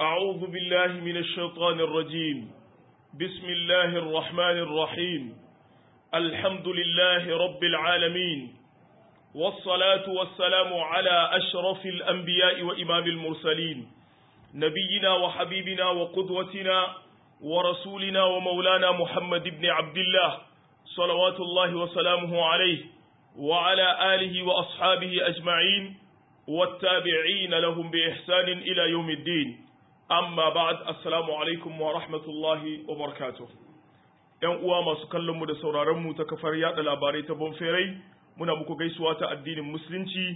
أعوذ بالله من الشيطان الرجيم بسم الله الرحمن الرحيم الحمد لله رب العالمين والصلاة والسلام على أشرف الأنبياء وإمام المرسلين نبينا وحبيبنا وقدوتنا ورسولنا ومولانا محمد بن عبد الله صلوات الله وسلامه عليه وعلى آله وأصحابه أجمعين والتابعين لهم بإحسان إلى يوم الدين amma ba'ad assalamu alaikum wa rahmatullahi wa barakatuh yan uwa masu kallon mu da sauraron mu ta kafar yada labarai ta bonferai muna muku gaisuwa ta addinin musulunci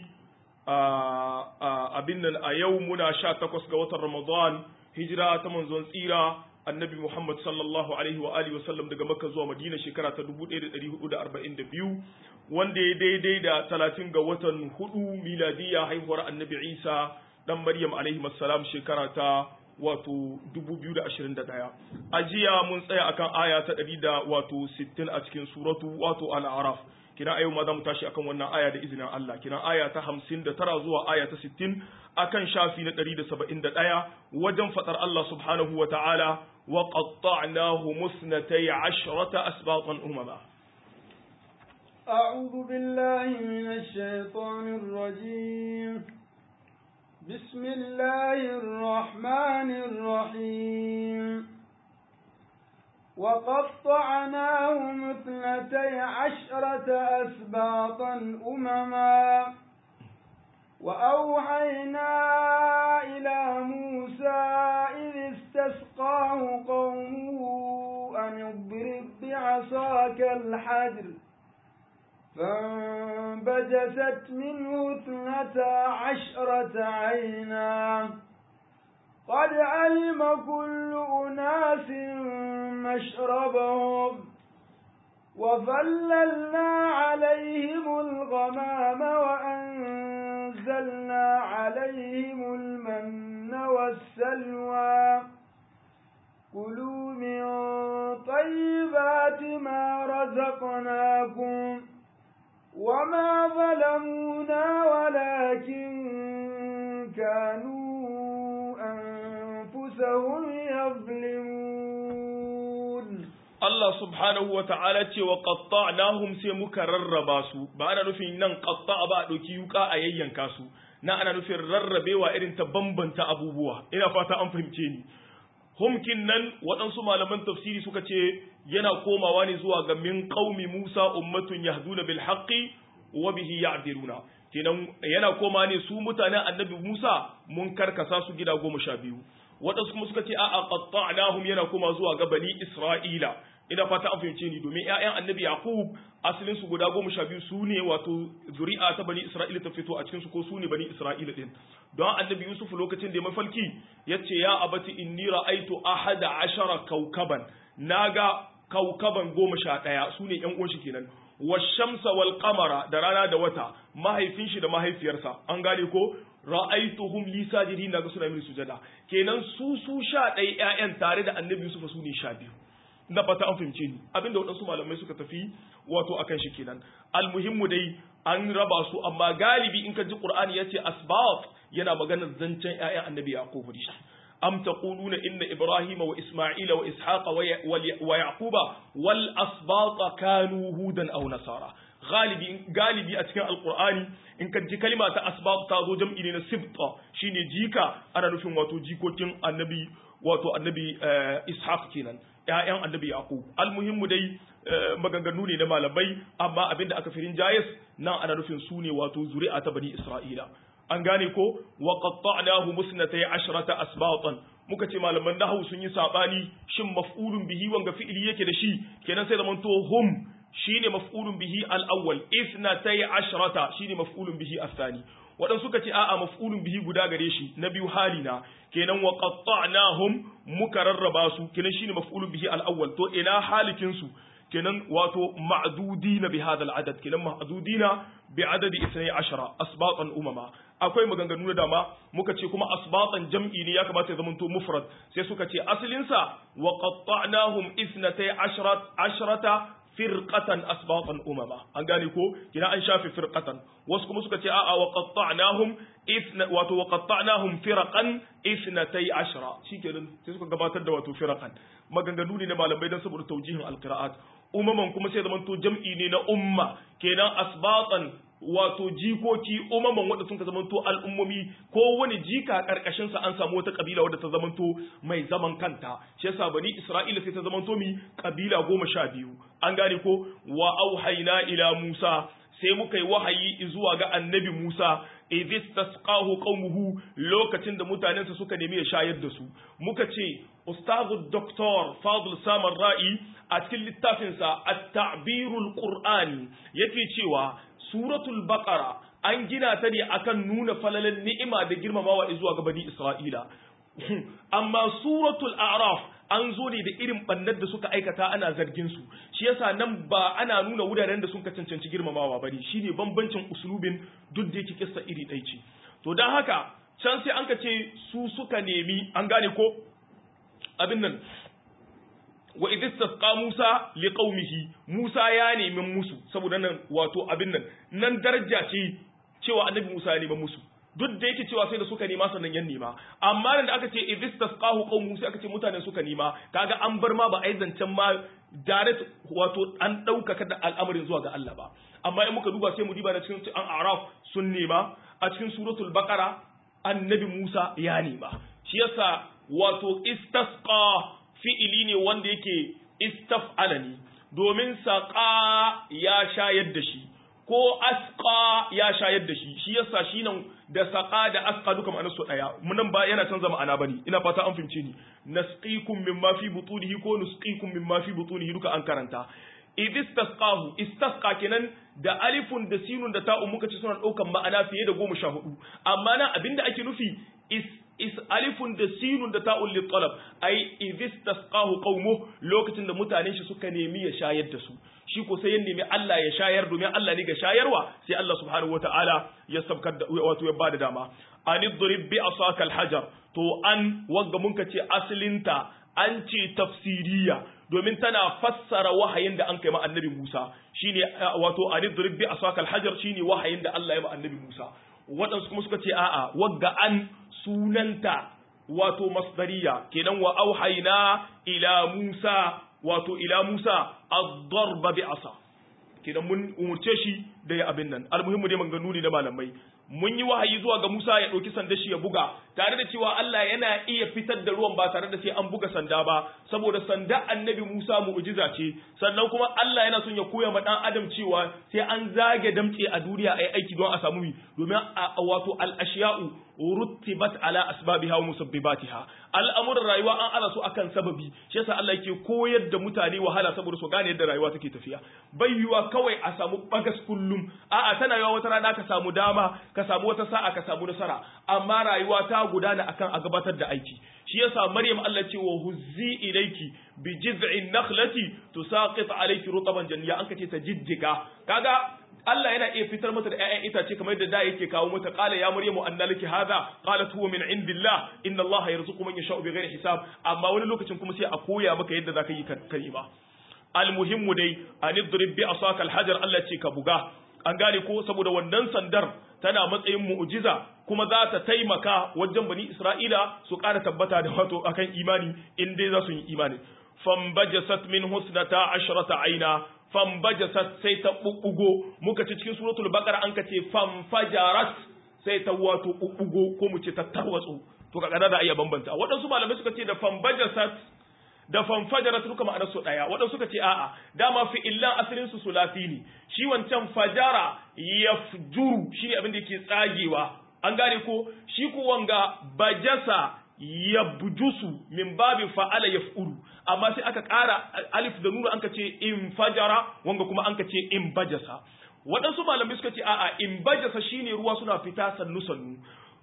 a abin nan a yau muna sha takwas ga watan ramadan hijira ta manzon tsira annabi muhammad sallallahu alaihi wa alihi wasallam daga makka zuwa madina shekara ta 1442 wanda ya daidai da talatin ga watan hudu miladiya haihuwar annabi isa dan maryam alaihi salam shekara ta wato 2021 a jiya mun tsaya akan aya ta 100 da wato 60 a cikin suratu wato al-araf kina ayo ma za mu tashi akan wannan aya da izinin Allah kina aya ta 59 zuwa aya ta 60 akan shafi na 171 wajen fadar Allah subhanahu wa ta'ala wa qatta'nahu musnatay 'ashrata asbatan umama أعوذ بالله من الشيطان الرجيم بسم الله الرحمن الرحيم وقطعناهم اثنتي عشرة أسباطا أمما وأوحينا إلى موسى إذ استسقاه قومه أن اضرب بعصاك الحجر فانبجست منه اثنتا عشرة عينا قد علم كل أناس مشربهم وظللنا عليهم الغمام وأنزلنا عليهم المن والسلوى كلوا من طيبات ما رزقناكم وما ظلمونا ولكن كانوا أنفسهم يظلمون Allah subhanahu wa ta'ala ce wa qatta'nahum sai muka rarraba su ba ana nufin nan qatta'a ba a ɗauki yuka a yayyanka su na ana nufin rarrabewa irin ta bambanta abubuwa ina fata an fahimce ni humkin nan waɗansu malaman tafsiri suka ce yana komawa ne zuwa ga min qaumi Musa ummatun yahduna bil haqqi wa bihi ya'diluna kenan yana koma ne su mutanen annabi Musa mun karkasa su gida goma sha biyu waɗansu kuma suka ce a'a qatta'nahum yana koma zuwa ga bani Isra'ila ina fata an fahimce ni domin ƴaƴan annabi Yaqub asalin su guda goma sha biyu su ne wato zuri'a ta bani Isra'ila ta fito a cikin su ko su ne bani Isra'ila din don annabi Yusuf lokacin da ya mafalki yace ya abati inni ra'aitu ahada ashara kaukaban naga kaukaban goma sha ɗaya su ne ƴan uwan shi kenan washamsa wal qamara da rana da wata mahaifin shi da mahaifiyarsa an gane ko ra'aituhum li sajidin naga suna mini sujada kenan su su sha ɗaya ƴaƴan tare da annabi Yusuf su ne sha biyu na fata an fahimce ni abinda waɗansu malamai suka tafi wato akan shi kenan almuhimmu dai an raba su amma galibi in ka ji qur'ani yace asbab yana maganar zancen ƴaƴan annabi yaqub ne am taquluna inna ibrahima wa isma'ila wa ishaqa wa yaquba wal asbata kanu hudan aw nasara galibi galibi a cikin alqur'ani in ka ji kalma ta asbat ta zo jam'i ne na sibta shine jika ana nufin wato jikokin annabi wato annabi ishaq kenan ƴaƴan annabi yaqub almuhimmu dai maganganu ne na malamai amma abinda aka firin jayis nan ana nufin su ne wato zuri'a ta bani isra'ila an gane ko wa qatta'nahu musnatay ashrata asbatan muka ce malaman nahwu sun yi sabani shin maf'ulun bihi wanga fi'ili yake da shi kenan sai zaman to hum shine maf'ulun bihi al-awwal ithnatay ashrata shine maf'ulun bihi al-thani wadan suka ce a'a maf'ulun bihi guda gare shi na biyu halina kenan wa qatta'nahum muka rarraba su kenan shine maf'ulun bihi al-awwal to ina halikin su kenan wato ma'dudina bi hadha al-adad kenan ma'dudina bi adadi 12 asbatan umama akwai maganganu da dama muka ce kuma asbatan jam'i ne ya kamata ya zamanto mufrad sai suka ce asalin sa wa qatta'nahum 12 ashrata firqatan asbatan umama an gane ko kina an shafe firqatan wasu kuma suka ce a'a wa qatta'nahum ithna wato wa qatta'nahum firqan ithnatay ashra shikenan sai suka gabatar da wato firqan maganganu ne na malamai dan saboda taujihin alqira'at umaman kuma sai zamanto jam'i ne na umma kenan asbatan wato jikoki umaman wanda sun ka zamanto al'ummomi ko wani jika karkashin sa an samu wata kabila wadda ta zamanto mai zaman kanta shi yasa bani isra'ila sai ta zamanto mi kabila goma sha biyu an gane ko wa auhayna ila musa sai muka yi wahayi zuwa ga annabi musa idis tasqahu qaumuhu lokacin da mutanensa suka nemi ya shayar da su muka ce ustazu doktor fadl samar ra'i a cikin littafinsa at-ta'birul qur'ani yake cewa suratul baqara an gina ta ne akan nuna falalan ni'ima da girmamawa zuwa ga bani isra'ila amma suratul a'raf an zo ne da irin bannar da suka aikata ana zargin su shi yasa nan ba ana nuna wuraren da suka cancanci girmamawa bane shine bambancin usulubin duk da yake kissa iri ɗaya ce to dan haka can sai an ka ce su suka nemi an gane ko abin nan wa idh istasqa Musa liqaumihi Musa ya nemi musu saboda nan wato abin nan nan daraja ce cewa annabi Musa ya nemi musu duk da yake cewa sai da suka nema sannan yan nema amma nan da aka ce idh istasqahu qaum Musa aka ce mutanen suka nema kaga an bar ma ba ai zancen ma direct wato an daukaka da al'amarin zuwa ga Allah ba amma in muka duba sai mu diba da cikin an araf sun nema a cikin suratul baqara annabi Musa ya nema shi yasa wato istasqa fi'ili ne wanda yake istaf'ala ne domin saƙa ya shayar da shi ko asqa ya shayar da shi shi yasa shi nan da saƙa da asqa duka ma'anar su ɗaya munan ba yana canza ma'ana bane ina fata an fahimce ni nasqikum mimma fi butunihi ko nusqikum mimma fi butunihi duka an karanta idistasqahu istasqa kenan da alifun da sinun da ta'un muka ci suna ɗaukan ma'ana fiye da goma sha hudu amma nan abinda ake nufi is is alifun da sinun da ta'un li talab ai idis tasqahu qaumu lokacin da mutanen shi suka nemi ya shayar da su shi ko sai ya nemi Allah ya shayar domin Allah ne ga shayarwa sai Allah subhanahu wataala ya sabkar da wato ya bada dama anidrib bi asaka alhajar to an wanga mun ce asalinta an ce tafsiriya domin tana fassara wahayin da an kai ma annabi Musa shine wato anidrib bi asaka alhajar shine wahayin da Allah ya ma annabi Musa waɗansu kuma suka ce a'a wagga an sunanta wato masdariya kenan wa auhayna ila Musa wato ila Musa ad-darba bi asa kenan mun umurce shi da ya abin nan almuhimmu dai maganganu ne da malamai mun yi wahayi zuwa ga Musa ya ɗauki sanda shi ya buga tare da cewa Allah yana iya fitar da ruwan ba tare da sai an buga sanda ba saboda sanda annabi Musa mu'jiza ce sannan kuma Allah yana son ya koya ma dan adam cewa sai an zage damtse a duniya ai aiki don a samu mi domin wato al-ashiya'u ruttibat ala asbabiha wa musabbibatiha al'amuran rayuwa an ala su akan sababi shi yasa Allah yake koyar da mutane wahala saboda su gane yadda rayuwa take tafiya bai yiwa kawai a samu bagas kullum a'a tana yiwa wata rana ka samu dama ka samu wata sa'a ka samu nasara amma rayuwa ta gudana akan a gabatar da aiki shi yasa Maryam Allah ce wa huzzi ilayki bi jiz'in nakhlati tusaqit alayki rutaban janniya an kace ta jijjiga kaga Allah yana iya fitar mata da ƴaƴan itace kamar yadda da yake kawo mata qala ya maryamu anna laki hadha qalat huwa min indillah inna Allah yarzuqu man yasha'u bighairi hisab amma wani lokacin kuma sai a koya maka yadda zaka yi kalima almuhimmu dai anidrib bi asaka alhajar Allah ce ka buga an gane ko saboda wannan sandar tana matsayin mu'jiza kuma za ta taimaka wajen bani Isra'ila su ƙara tabbata da wato akan imani in dai za su yi imani fambajasat min husnata ashrata aina fambajasat sai ta bubbugo muka ci cikin suratul baqara an kace famfajarat sai ta wato bubbugo ko mu ce ta tarwatsu to kaga da iya bambanta waɗansu malamai suka ce da fambajasat da fanfajarat duka ma'anar su daya waɗansu suka ce a'a dama fi illan asalin su sulasi ne shi wancan fajara yafjuru shi ne abin da yake tsagewa an gane ko shi ko wanga bajasa yabjusu min babi fa'ala yaf'ulu amma sai aka ƙara alif da nuru an ka ce in fajara wanga kuma an ka ce in bajasa waɗansu malamai suka ce a'a in bajasa shine ruwa suna fita sannu sannu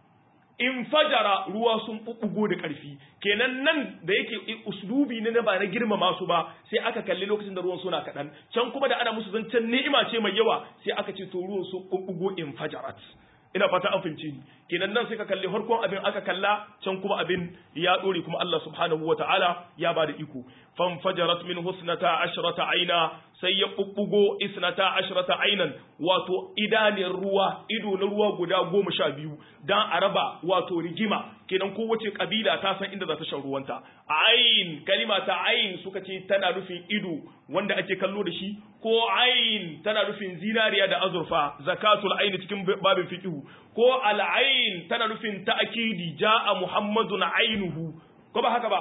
in fajara ruwa sun bubbugo da ƙarfi kenan nan da yake uslubi ne na ba na girmama su ba sai aka kalli lokacin da ruwan suna kaɗan can kuma da ana musu zancen ni'ima ce mai yawa sai aka ce to ruwan sun bubbugo in fajarat ina fata an fahimce ni kenan nan sai ka kalli farkon abin aka kalla can kuma abin ya dore kuma Allah subhanahu wataala ya bada iko fanfajarat min husnata ashrata aina sai ya bubbugo isnata ashrata ainan wato idaniyar ruwa ido na ruwa guda goma sha biyu dan a raba wato rigima kenan kowace kabila ta san inda za ta shan ruwanta ain kalima ta ain suka ce tana nufin ido wanda ake kallo da shi ko ain tana nufin zinariya da azurfa zakatul aini cikin babin fiqhu ko al'ain tana nufin ta'kidi ja'a muhammadun ainuhu ko ba haka ba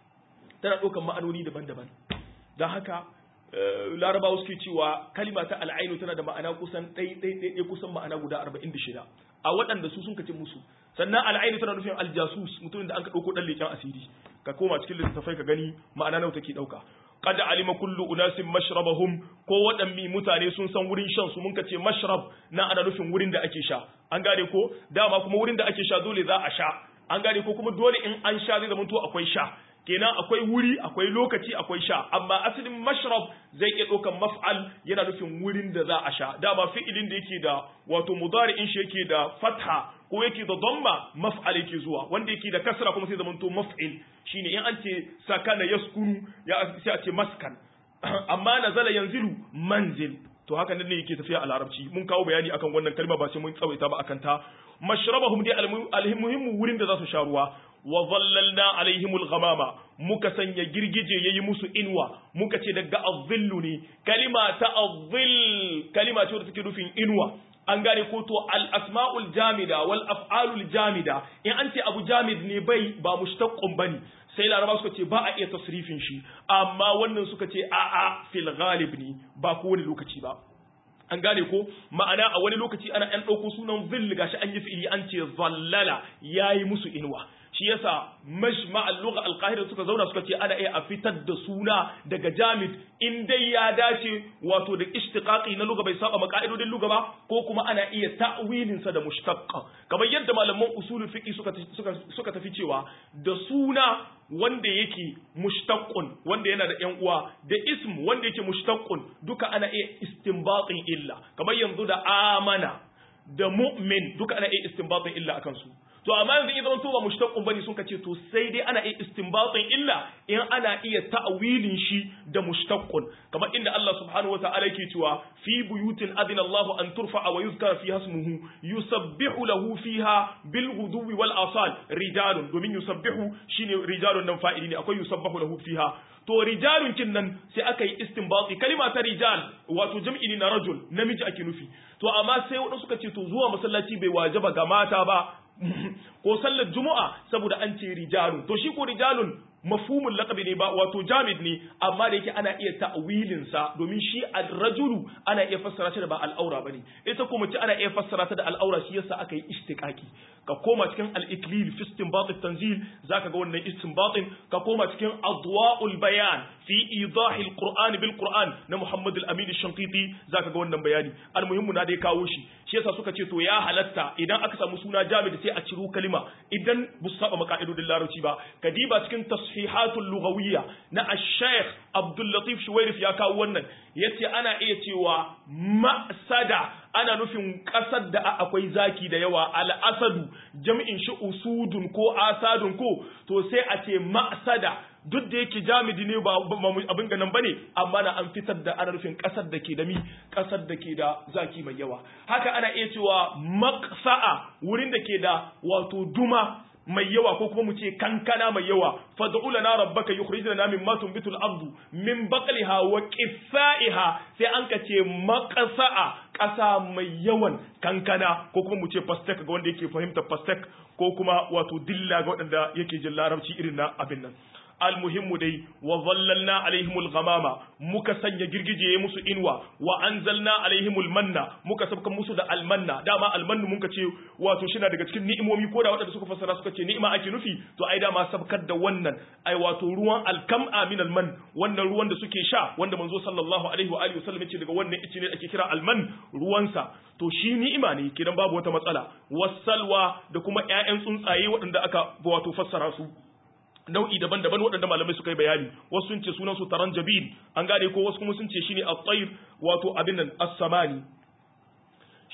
tana ɗaukar ma'anoni daban-daban don haka larabawa suke cewa kalima ta al'ainu tana da ma'ana kusan ɗai kusan ma'ana guda 46 a waɗanda su sun kace musu sannan al'ainu tana nufin aljasus mutumin da an ka ɗauko ɗan leƙen asiri ka koma cikin littattafai ka gani ma'ana nawa take ɗauka qad alima kullu unasin mashrabahum ko waɗanne mutane sun san wurin shan su mun ka ce mashrab na ana nufin wurin da ake sha an gane ko dama kuma wurin da ake sha dole za a sha an gane ko kuma dole in an sha zai zama to akwai sha kenan akwai wuri akwai lokaci akwai sha amma asalin mashrab zai iya ɗaukan maf'al yana nufin wurin da za a sha dama fi'ilin da yake da wato mudari'in shi yake da fatha ko yake da dhamma maf'al yake zuwa wanda yake da kasra kuma sai zamanto maf'il shine in an ce sakana yaskunu ya sai a ce maskan amma nazala yanzilu manzil to haka nan ne yake tafiya a larabci mun kawo bayani akan wannan kalma ba sai mun tsawaita ba akan ta mashrabahum dai almuhimmu wurin da za su sha ruwa wa zallalna alaihimul ghamama muka sanya girgije yayi musu inwa muka ce daga azzillu ne kalima ta azzill kalima ce da take nufin inwa an gane ko to al asmaul jamida wal af'alul jamida in an ce abu jamid ne bai ba mushtaqqun bane sai laraba suka ce ba a iya tasrifin shi amma wannan suka ce a a fil ghalib ne ba kowane lokaci ba an gane ko ma'ana a wani lokaci ana ɗan ɗauko sunan zill gashi an yi fi'ili an ce zallala yayi musu inuwa shi yasa majma al-lugha al-qahira suka zauna suka ce ana iya a fitar da suna daga jamid in dai ya dace wato da ishtiqaqi na lugha bai saba maka'idodin lugha ba ko kuma ana iya ta'wilin sa da mushtaqqa kamar yadda malaman usulul fiqh suka suka suka tafi cewa da suna wanda yake mushtaqqun wanda yana da yan uwa da ism wanda yake mushtaqqun duka ana iya istinbatin illa kamar yanzu da amana da mu'min duka ana iya istinbatin illa akan su to amma yanzu idan to ba mushtaqun bane sun kace to sai dai ana iya istinbatin illa in ana iya ta'wilin shi da mushtaqun kamar inda Allah subhanahu wa ta'ala yake cewa fi buyutin adina Allah an turfa'a wa yuzkara fiha ismuhu yusabbihu lahu fiha bil ghuduwi wal asal rijalun domin yusabbihu shine rijalun nan fa'ili ne akwai yusabbahu lahu fiha to rijalun kin nan sai aka yi istinbati kalima ta rijal wato jam'i ne na rajul namiji ake nufi to amma sai wadanda suka ce to zuwa masallaci bai wajaba ga mata ba ko sallar juma'a saboda an ce rijalun to shi ko rijalun mafhumul laqabi ne ba wato jamid ne amma da yake ana iya ta'wilin sa domin shi ar-rajulu ana iya fassara shi da ba al'aura bane ita kuma ce ana iya fassara ta da al'aura shi yasa aka yi istiqaqi ka koma cikin al-iklil fi istinbat at-tanzil zaka ga wannan istinbatin ka koma cikin adwa'ul bayan fi idah al-qur'an bil qur'an na Muhammad al-Amin ash-Shanqiti zaka ga wannan bayani al-muhimmu na dai kawo shi shi yasa suka ce to ya halatta idan aka samu suna jamid sai a ciro kalima idan bu saba maka'idodin larabci ba kadiba cikin tashihatul lughawiyya na ash-shaykh Abdul Latif Shuwairif ya kawo wannan yace ana iya cewa ma'sada ana nufin kasar da akwai zaki da yawa al-asadu jam'in shi usudun ko asadun ko to sai a ce ma'sada duk da yake jamidi ne ba abin ganin bane amma na an fitar da ana nufin kasar da ke da mi kasar da ke da zaki mai yawa haka ana iya cewa maqsa'a wurin da ke da wato duma mai yawa ko kuma mu ce kankana mai yawa fad'u lana rabbaka yukhrij lana mimma tunbitu al-ardu min baqliha wa qithaiha sai an ka ce maqsa'a ƙasa mai yawan kankana ko kuma mu ce pastek ga wanda yake fahimta pastek ko kuma wato dilla ga waɗanda yake jin larabci irin na abin nan almuhimmu dai wa zallalna alaihimul ghamama muka sanya girgije ya musu inwa wa anzalna alaihimul manna muka sabkan musu da almanna dama almannu muka ce wato shi na daga cikin ni'imomi ko da waɗanda suka fassara suka ce ni'ima ake nufi to ai dama sabkar da wannan ai wato ruwan alkam'a min alman wannan ruwan da suke sha wanda manzo sallallahu alaihi wa alihi wasallam yace daga wannan ice ne ake kira alman ruwansa to shi ni'ima ne kidan babu wata matsala wasalwa da kuma ƴaƴan tsuntsaye waɗanda aka wato fassara su nau'i daban-daban waɗanda malamai suka yi bayani wasu sun ce sunan su taranjabin an gane ko wasu kuma sun ce shine at-tayr wato abin nan as-samani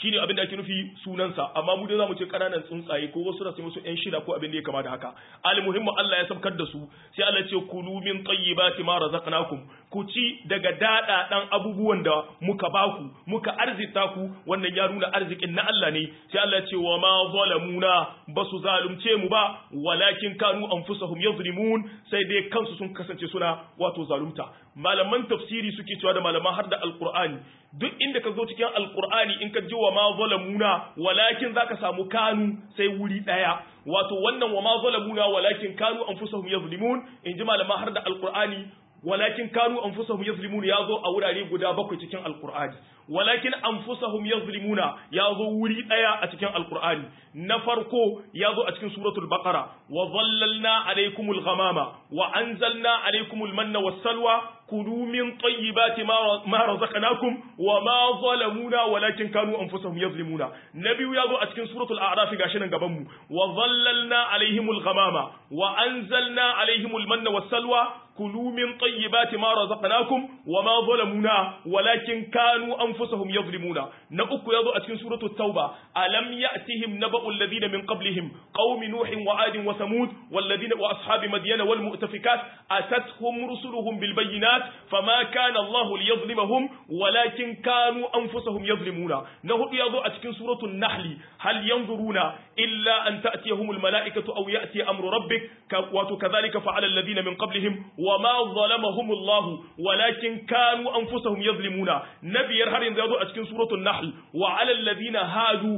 shine abin da ake nufi sunansa amma mu dai zamu ce kananan tsuntsaye ko wasu da su musu yan shida ko abin da ya kama da haka almuhimmu Allah ya sabkar da su sai Allah ce kulu min tayyibati ma razaqnakum ku ci daga dada dan abubuwan da muka baku muka arzita ku wannan ya nuna arzikin na Allah ne sai Allah ce wa ma zalamuna basu zalunce mu ba walakin kanu anfusahum yazlimun sai dai kansu sun kasance suna wato zalunta malaman tafsiri suke cewa da malaman har da alqur'ani duk inda ka zo cikin alqur'ani in ka ji wa ma zalamuna walakin zaka samu kanu sai wuri daya wato wannan wa ma zalamuna walakin kanu anfusahum yazlimun in ji malaman har da alqur'ani walakin kanu anfusahum yazlimun ya zo a wurare guda bakwai cikin alqur'ani walakin anfusahum yazlimuna ya zo wuri daya a cikin alqur'ani na farko ya zo a cikin suratul baqara wa dhallalna alaykumul ghamama wa anzalna alaykumul manna was-salwa kulu min tayyibati ma razaqnakum wa ma zalamuna walakin kanu anfusahum yazlimuna na biyu ya zo a cikin suratul a'raf gashi nan gaban mu wa dhallalna alayhimul ghamama wa anzalna alayhimul manna was-salwa كلوا من طيبات ما رزقناكم وما ظلمونا ولكن كانوا أنفسهم يظلمون نأكو يضع أتكن سورة التوبة ألم يأتهم نبأ الذين من قبلهم قوم نوح وعاد وثمود والذين وأصحاب مدين والمؤتفكات أتتهم رسلهم بالبينات فما كان الله ليظلمهم ولكن كانوا أنفسهم يظلمون نهد يضع أتكن سورة النحل هل ينظرون إلا أن تأتيهم الملائكة أو يأتي أمر ربك وكذلك فعل الذين من قبلهم وما ظلمهم الله ولكن كانوا أنفسهم يظلمون نبي يرهر ينزادوا أتكين سورة النحل وعلى الذين هادوا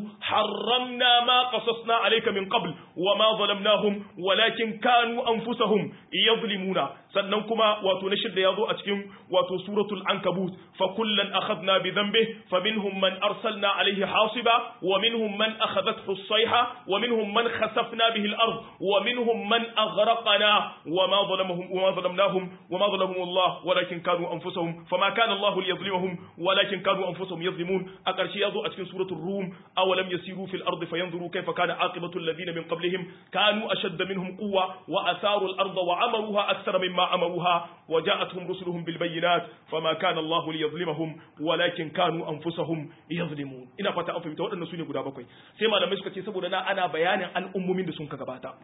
حرمنا ما قصصنا عليك من قبل وما ظلمناهم ولكن كانوا أنفسهم يظلمون سننكما وتنشد يضو أتكين وسورة العنكبوت فكلا أخذنا بذنبه فمنهم من أرسلنا عليه حاصبا ومنهم من أخذته الصيحة ومنهم من خسفنا به الأرض ومنهم من أغرقنا وما ظلمهم وما ظلمناهم وما ظلمهم الله ولكن كانوا أنفسهم فما كان الله ليظلمهم ولكن كانوا أنفسهم يظلمون أقرشي يضو أتكن سورة الروم أولم يسيروا في الأرض فينظروا كيف كان عاقبة الذين من قبلهم كانوا أشد منهم قوة وأثاروا الأرض وعمروها أكثر مما عمروها وجاءتهم رسلهم بالبينات فما كان الله ليظلمهم ولكن كانوا أنفسهم يظلمون ina fata an fahimta waɗannan su ne guda bakwai sai malamai suka ce saboda na ana bayanin al'ummomin da sun ka gabata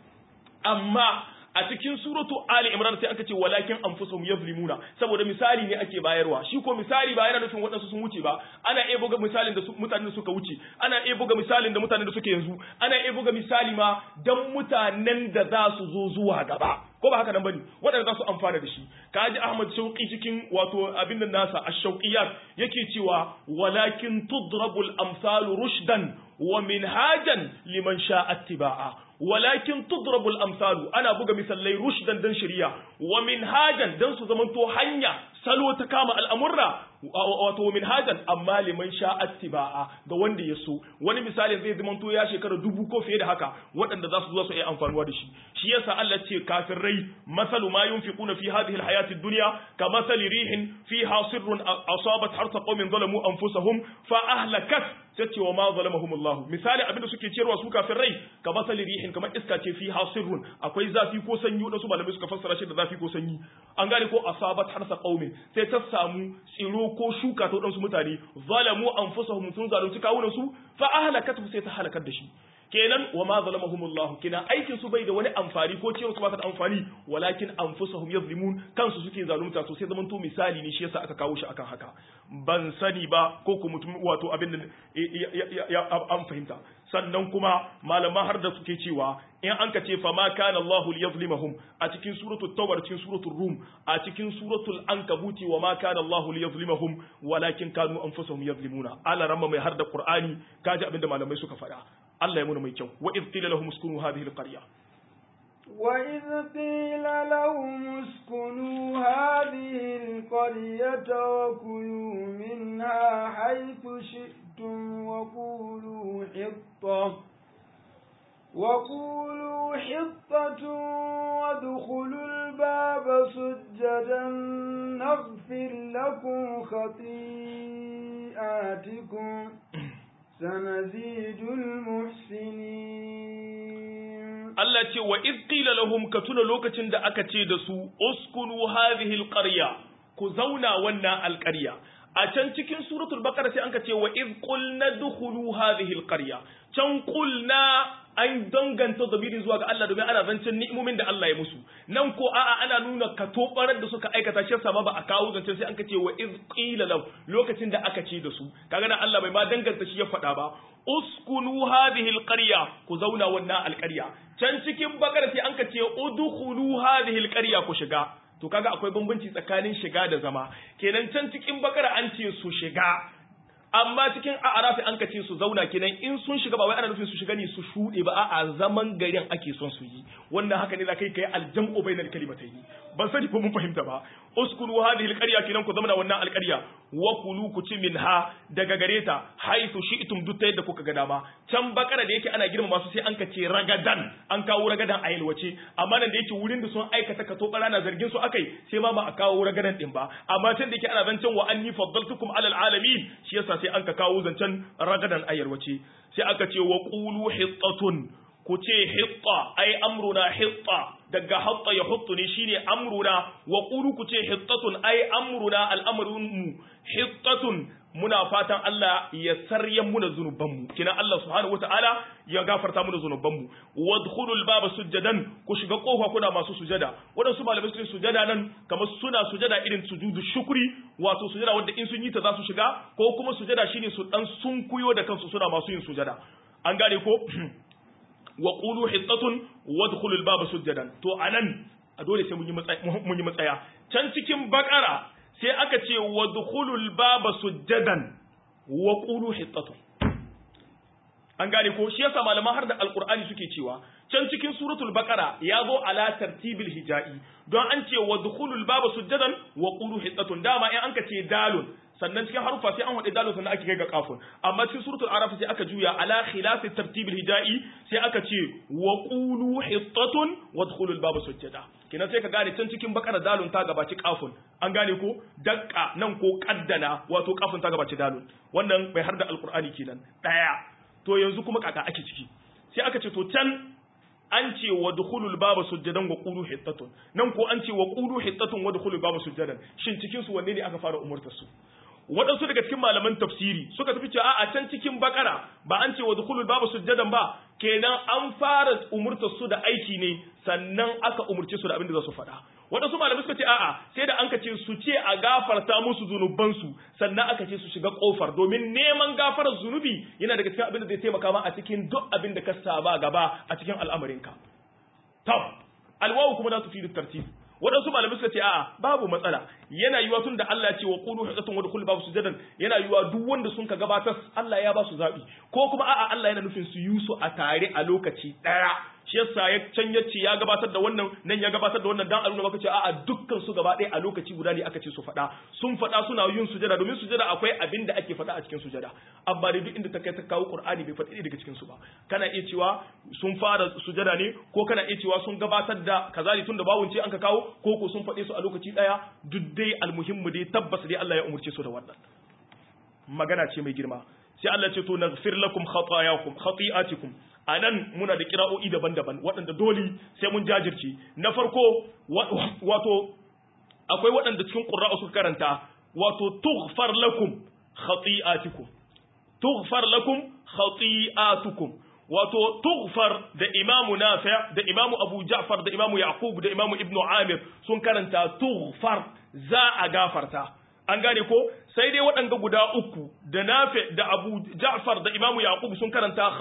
amma a cikin suratu Ali Imran sai aka ce walakin anfusuhum yazlimuna saboda misali ne ake bayarwa shi ko misali ba yana nufin waɗansu sun wuce ba ana iya buga misalin da mutanen da suka wuce ana iya buga misalin da mutanen da suke yanzu ana iya buga misali ma dan mutanen da za su zo zuwa gaba ko ba haka nan bane waɗanda za su amfana da shi kaji Ahmad Shauqi cikin wato abin nan nasa ash-shauqiyat yake cewa walakin tudrabul amsalu rushdan wa minhajan liman sha'a ittiba'a walakin tudrabul amsalu ana buga misalai rushdan dan shari'a wa minhajan dan su zamanto hanya salo ta kama al'amurra wato minhajan amma liman sha'a ittiba'a ga wanda ya so wani misali zai zamanto ya shekara dubu ko fiye da haka waɗanda za su zo su yi amfanuwa da shi shi yasa Allah ce kafirai masalu ma yunfiquna fi hadhihi alhayati ad-dunya ka masali rihin fiha sirrun asabat harsa qaumin zalamu anfusahum fa ahlakat tace wa ma zalamahum Allah misali abinda suke ciyarwa su kafirai ka masali rihin kamar iska ce fiha sirrun akwai zafi ko sanyi wadansu malamai suka fassara shi da zafi ko sanyi an gane ko asabat harsa qaumin sai ta samu tsiro ko shuka ta wadansu mutane zalamu anfusahum sun zalunci kawunan su fa ahlakatu sai ta halakar da shi kenan wa ma zalamahumullahu kina aikin su bai da wani amfani ko cewa su ba da amfani walakin anfusuhum yazlimun kansu suke zalunta to sai zaman to misali ne shi yasa aka kawo shi akan haka ban sani ba ko ku mutum wato abin da ya an fahimta sannan kuma malaman har da suke cewa in an ka ce fa ma kana Allahu liyazlimahum a cikin suratul tawbar cikin suratul rum a cikin suratul ankabuti wa ma kana Allahu liyazlimahum walakin kanu anfusuhum yazlimuna ala ramma mai har da qur'ani kaji abin da malamai suka faɗa Allah ya muna mai kyau wa idh qila lahum uskunu hadhihi alqarya وإذ قيل لهم اسكنوا هذه القرية وكلوا منها حيث شئتم وقولوا حطة وقولوا حطة وادخلوا الباب سجدا نغفر لكم خطيئاتكم سنزيد المحسنين Allah ce wa iz qila lahum ka tuna lokacin da aka ce da su uskunu hadhihi alqarya ku zauna wannan alqarya a can cikin suratul baqara sai anka ce wa iz qulna dukhulu hadhihi alqarya can qulna an danganta dabirin zuwa ga Allah domin ana zancen ni'imomin da Allah ya musu nan ko a'a ana nuna katobarar da suka aikata shi sama ba a kawo zancen sai anka ce wa iz qila law lokacin da aka ce da su kaga nan Allah bai ma danganta shi ya faɗa ba uskunu hadhihi alqarya ku zauna wannan alqarya can cikin bakara sai anka ce udkhulu hadhihi alqarya ku shiga to kaga akwai bambanci tsakanin shiga da zama kenan can cikin bakara an ce su shiga amma cikin a'rafi an kace su zauna kenan in sun shiga ba wai ana nufin su shiga ne su shuɗe ba a'a zaman garin ake son su yi wannan haka ne za kai kai aljam'u bainal kalimatayn ban sani ko mun fahimta ba uskuru hadhihi alqarya kenan ku zama wannan alqarya wa kulu ku ci minha daga gare ta haythu shi'tum duk yadda kuka ga dama can bakara da yake ana girmama su sai an kace ragadan an kawo ragadan a yalwace amma nan da yake wurin da sun aikata ka to na zargin su akai sai ma ba a kawo ragadan din ba amma can da yake ana zancen wa anni faddaltukum alal alamin shi yasa sai an ka kawo zancen ragadan a yalwace sai aka ce wa qulu hittatun ku ce hitta ai amruna hitta daga hatta ya huttu ne shine amruna wa qulu ku ce hittatun ai amruna al'amrun mu hittatun muna fatan Allah ya saryan muna zunuban mu kina Allah subhanahu wataala ya gafarta muna zunuban mu wadkhulul baba sujadan ku shiga kofa kuna masu sujada wadansu malamai sun sujada nan kamar suna sujada irin sujudu shukri wato sujada wanda in sun yi ta za su shiga ko kuma sujada shine su dan sunkuyo da kansu suna masu yin sujada an gane ko wa qulu hittatun wadkhulu al-baba sujadan to anan a dole sai mun yi mun yi matsaya can cikin bakara sai aka ce wadkhulu al-baba sujadan wa qulu hittatun an gane ko shi yasa malaman har da alqur'ani suke cewa can cikin suratul baqara ya zo ala tartibil hijai don an ce wadkhulu al-baba sujadan wa qulu hittatun dama in an ka ce dalun sannan cikin harufa sai an haɗe dalil sannan ake kai ga kafun amma cikin suratul araf sai aka juya ala khilafi tartibil hijai sai aka ce wa qulu hittatun wadkhulu al-baba sujjada kina sai ka gane can cikin bakara dalun ta gabaci kafun an gane ko dakka nan ko kaddana wato kafun ta gabaci dalun wannan bai har da alqur'ani kenan daya to yanzu kuma kaka ake ciki sai aka ce to can an ce wa dukhulul baba sujjadan wa qulu hittatun nan ko an ce wa qulu hittatun wa dukhulul baba sujjadan shin cikin su wanne ne aka fara umurtar su waɗansu daga cikin malaman tafsiri suka tafi cewa a can cikin bakara ba an ce wa dukhulul baba sujjadan ba kenan an fara umurtar su da aiki ne sannan aka umurce su da abin da za su faɗa waɗansu malamai suka ce a'a sai da an ka ce su ce a gafarta musu zunubansu sannan aka ce su shiga kofar domin neman gafarar zunubi yana daga cikin abin da zai taimaka ma a cikin duk abin da ka saba gaba a cikin al'amarinka tab alwawu kuma za su fi tartib waɗansu malamai suka ce a'a babu matsala yana yiwa tun da Allah ya ce wa qulu hidatun wa dukhul babu sujadan yana yiwa duk wanda sun ka gabatar Allah ya ba su zabi ko kuma a'a Allah yana nufin su yi su a tare a lokaci daya shi yasa ya can yace ya gabatar da wannan nan ya gabatar da wannan dan a nuna maka cewa a'a dukkan su gaba ɗaya a lokaci guda ne aka ce su faɗa sun faɗa suna yin sujada domin sujada akwai abin da ake faɗa a cikin sujada amma dai duk inda ta kai ta kawo Qur'ani bai faɗi daga cikin su ba kana iya cewa sun fara sujada ne ko kana iya cewa sun gabatar da kazali tun da bawun ce an ka kawo ko ko sun faɗe su a lokaci ɗaya duk dai almuhimmu dai tabbas dai Allah ya umurce su da wannan magana ce mai girma sai Allah ce to naghfir lakum khatayakum khati'atikum anan muna da kira'o'i daban-daban waɗanda dole sai mun jajirce na farko wato akwai waɗanda cikin qurra'u suka karanta wato tughfar lakum khati'atikum tughfar lakum khati'atukum wato tughfar da imamu nafi' da imamu abu ja'far da imamu yaqub da imamu ibnu amir sun karanta tughfar za a gafarta an gane ko sai dai waɗanda guda uku da nafi da abu ja'far da imamu yaqub sun karanta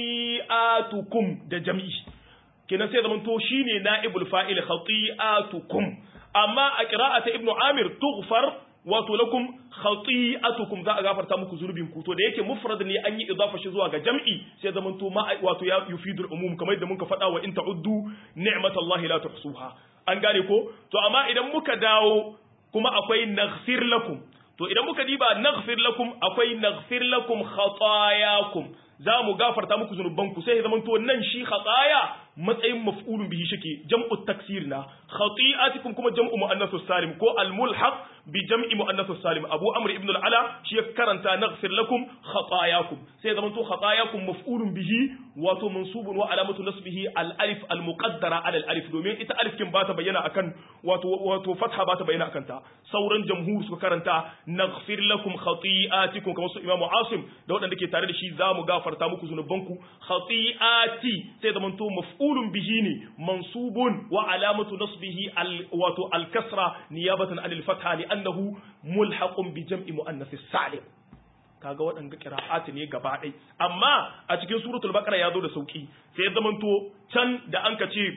khati'atukum da jam'i kenan sai zaman to shine na'ibul fa'il khati'atukum amma a qira'ata ibnu amir tughfar wato lakum khati'atukum za a gafarta muku zurbin ku to da yake mufrad ne an yi idafa shi zuwa ga jam'i sai zaman to ma wato ya yufidul umum kamar yadda muka faɗa wa in ta'uddu ni'matallahi la tuhsuha an gane ko to amma idan muka dawo kuma akwai naghfir lakum to idan muka diba naghfir lakum akwai naghfir lakum khatayakum za mu gafarta muku zunubanku sai ya zama to nan shi khataya matsayin maf'ulun bihi shike jam'u taksir na khati'atikum kuma jam'u muannathus salim ko al mulhaq bi jam'i muannath salim abu amr ibn al-ala shi ya karanta naghfir lakum khatayakum sai zaman to khatayakum maf'ulun bihi wato mansubun wa alamatu nasbihi al-alif al-muqaddara ala al-alif domin ita alif kin ba ta bayyana akan wato wato fatha ba ta bayyana akan ta sauran jamhur suka karanta naghfir lakum khati'atikum kamar su imamu asim da waɗanda ke tare da shi za mu gafarta muku zunubanku khati'ati sai zaman to maf'ulun bihi ne mansubun wa alamatu nasbihi al wato al-kasra niyabatan anil fatha li annahu mulhaqun bi jam'i muannath salim kaga waɗanda qira'at ne gaba ɗai amma a cikin suratul baqara ya zo da sauki sai ya zamanto can da anka ce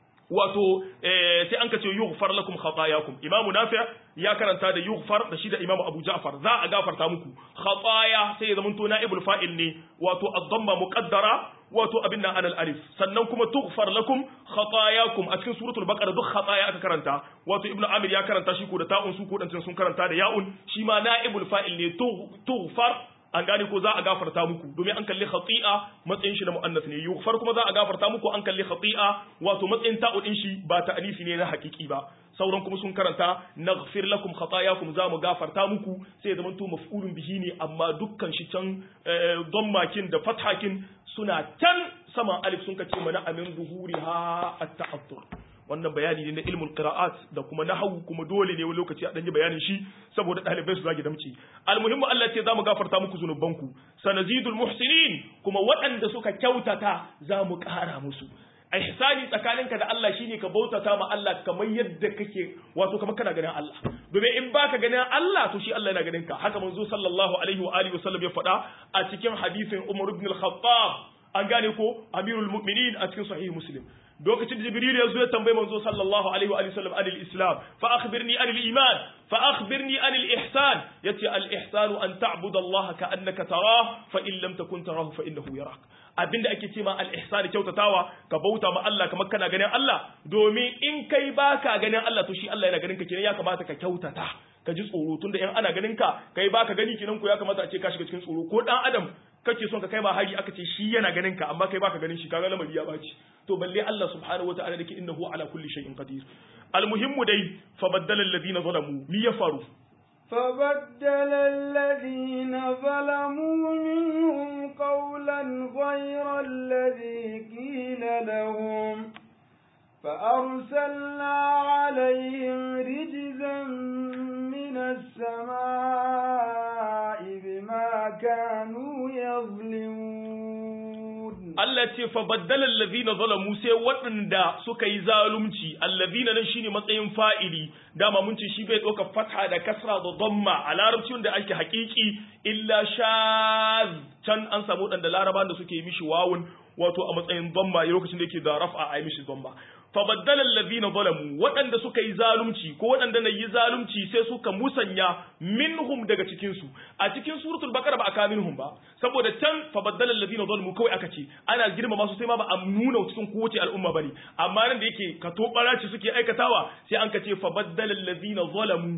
wato sai an ka ce yughfar lakum khatayakum imamu nafi' ya karanta da yughfar da shi da imamu abu ja'far za a gafarta muku khataya sai ya zamanto na'ibul fa'il ne wato ad-damma muqaddara wato abin nan alal alif sannan kuma tughfar lakum khatayakum a cikin suratul baqara duk khataya aka karanta wato ibnu amir ya karanta shi ko da ta'un su ko dan sun karanta da ya'un shi ma na'ibul fa'il ne tughfar an gane ko za a gafarta muku domin an kalli khati'a matsayin shi na muannas ne yughfar kuma za a gafarta muku an kalli khati'a wato matsayin ta'u din shi ba ta'anifi ne na hakiki ba sauran kuma sun karanta naghfir lakum khatayakum za mu gafarta muku sai zaman to maf'ulun bihi ne amma dukkan shi can makin da fathakin suna can saman alif sun kace mana amin zuhuriha at-ta'attur wannan bayani ne na ilmul qira'at da kuma nahwu kuma dole ne wani lokaci a danyi bayanin shi saboda dalibai su zagi damci almuhimmu Allah ce zamu gafarta muku zunubanku sanazidul muhsinin kuma waɗanda suka kyautata zamu ƙara musu ihsani tsakaninka da Allah shine ka bautata ma Allah kamar yadda kake wato kamar kana ganin Allah domin in baka ganin Allah to shi Allah yana ganin ka haka manzo sallallahu alaihi wa alihi wasallam ya faɗa a cikin hadisin Umar ibn al-Khattab an gane ko amirul mu'minin a cikin sahih muslim lokacin da jibril ya zo ya tambayi manzo sallallahu alaihi wa sallam anil islam fa akhbirni anil iman fa akhbirni anil ihsan yace al ihsanu an ta'budu allah ka annaka tarah fa in lam takun tarahu fa innahu yarak abinda ake ce ma al ihsan kyautatawa ka bauta ma Allah kamar kana ganin Allah domin in kai baka ganin Allah to shi Allah yana ganin ka kenan ya kamata ka kyautata ka ji tsoro tunda in ana ganin ka kai baka gani kenan ko ya kamata a ce ka shiga cikin tsoro ko dan adam kake son ka kai ma hari aka ce shi yana ganin ka amma kai baka ganin shi kaga lamari ya baci to balle Allah subhanahu wataala dake innahu ala kulli shay'in qadir almuhimmu dai fa baddala alladhina zalamu mi ya faru فبدل الذين ظلموا منهم قولا غير الذي قيل لهم فأرسلنا عليهم رجزا من السماء بما كانوا يظلمون Allah ce fa baddala allazina zalamu sai waɗanda suka yi zalunci allazina nan shine matsayin fa'ili dama mun ce shi bai ɗauka fatha da kasra da dhamma a larabci wanda ake haƙiƙi illa shaz can an samu waɗanda laraban da suke yi mishi wawun wato a matsayin dhamma lokacin da yake da raf'a a yi mishi dhamma fa baddala allazina zalamu waɗanda suka yi zalunci ko waɗanda na yi zalunci sai suka musanya minhum daga cikin su a cikin suratul baqara ba aka minhum ba saboda can fa baddala allazina zalamu kawai aka ce ana girmama su sai ma ba a nuna cikin kowace al'umma bane amma nan da yake ka to baraci suke aikatawa sai an ka ce fa baddala allazina zalamu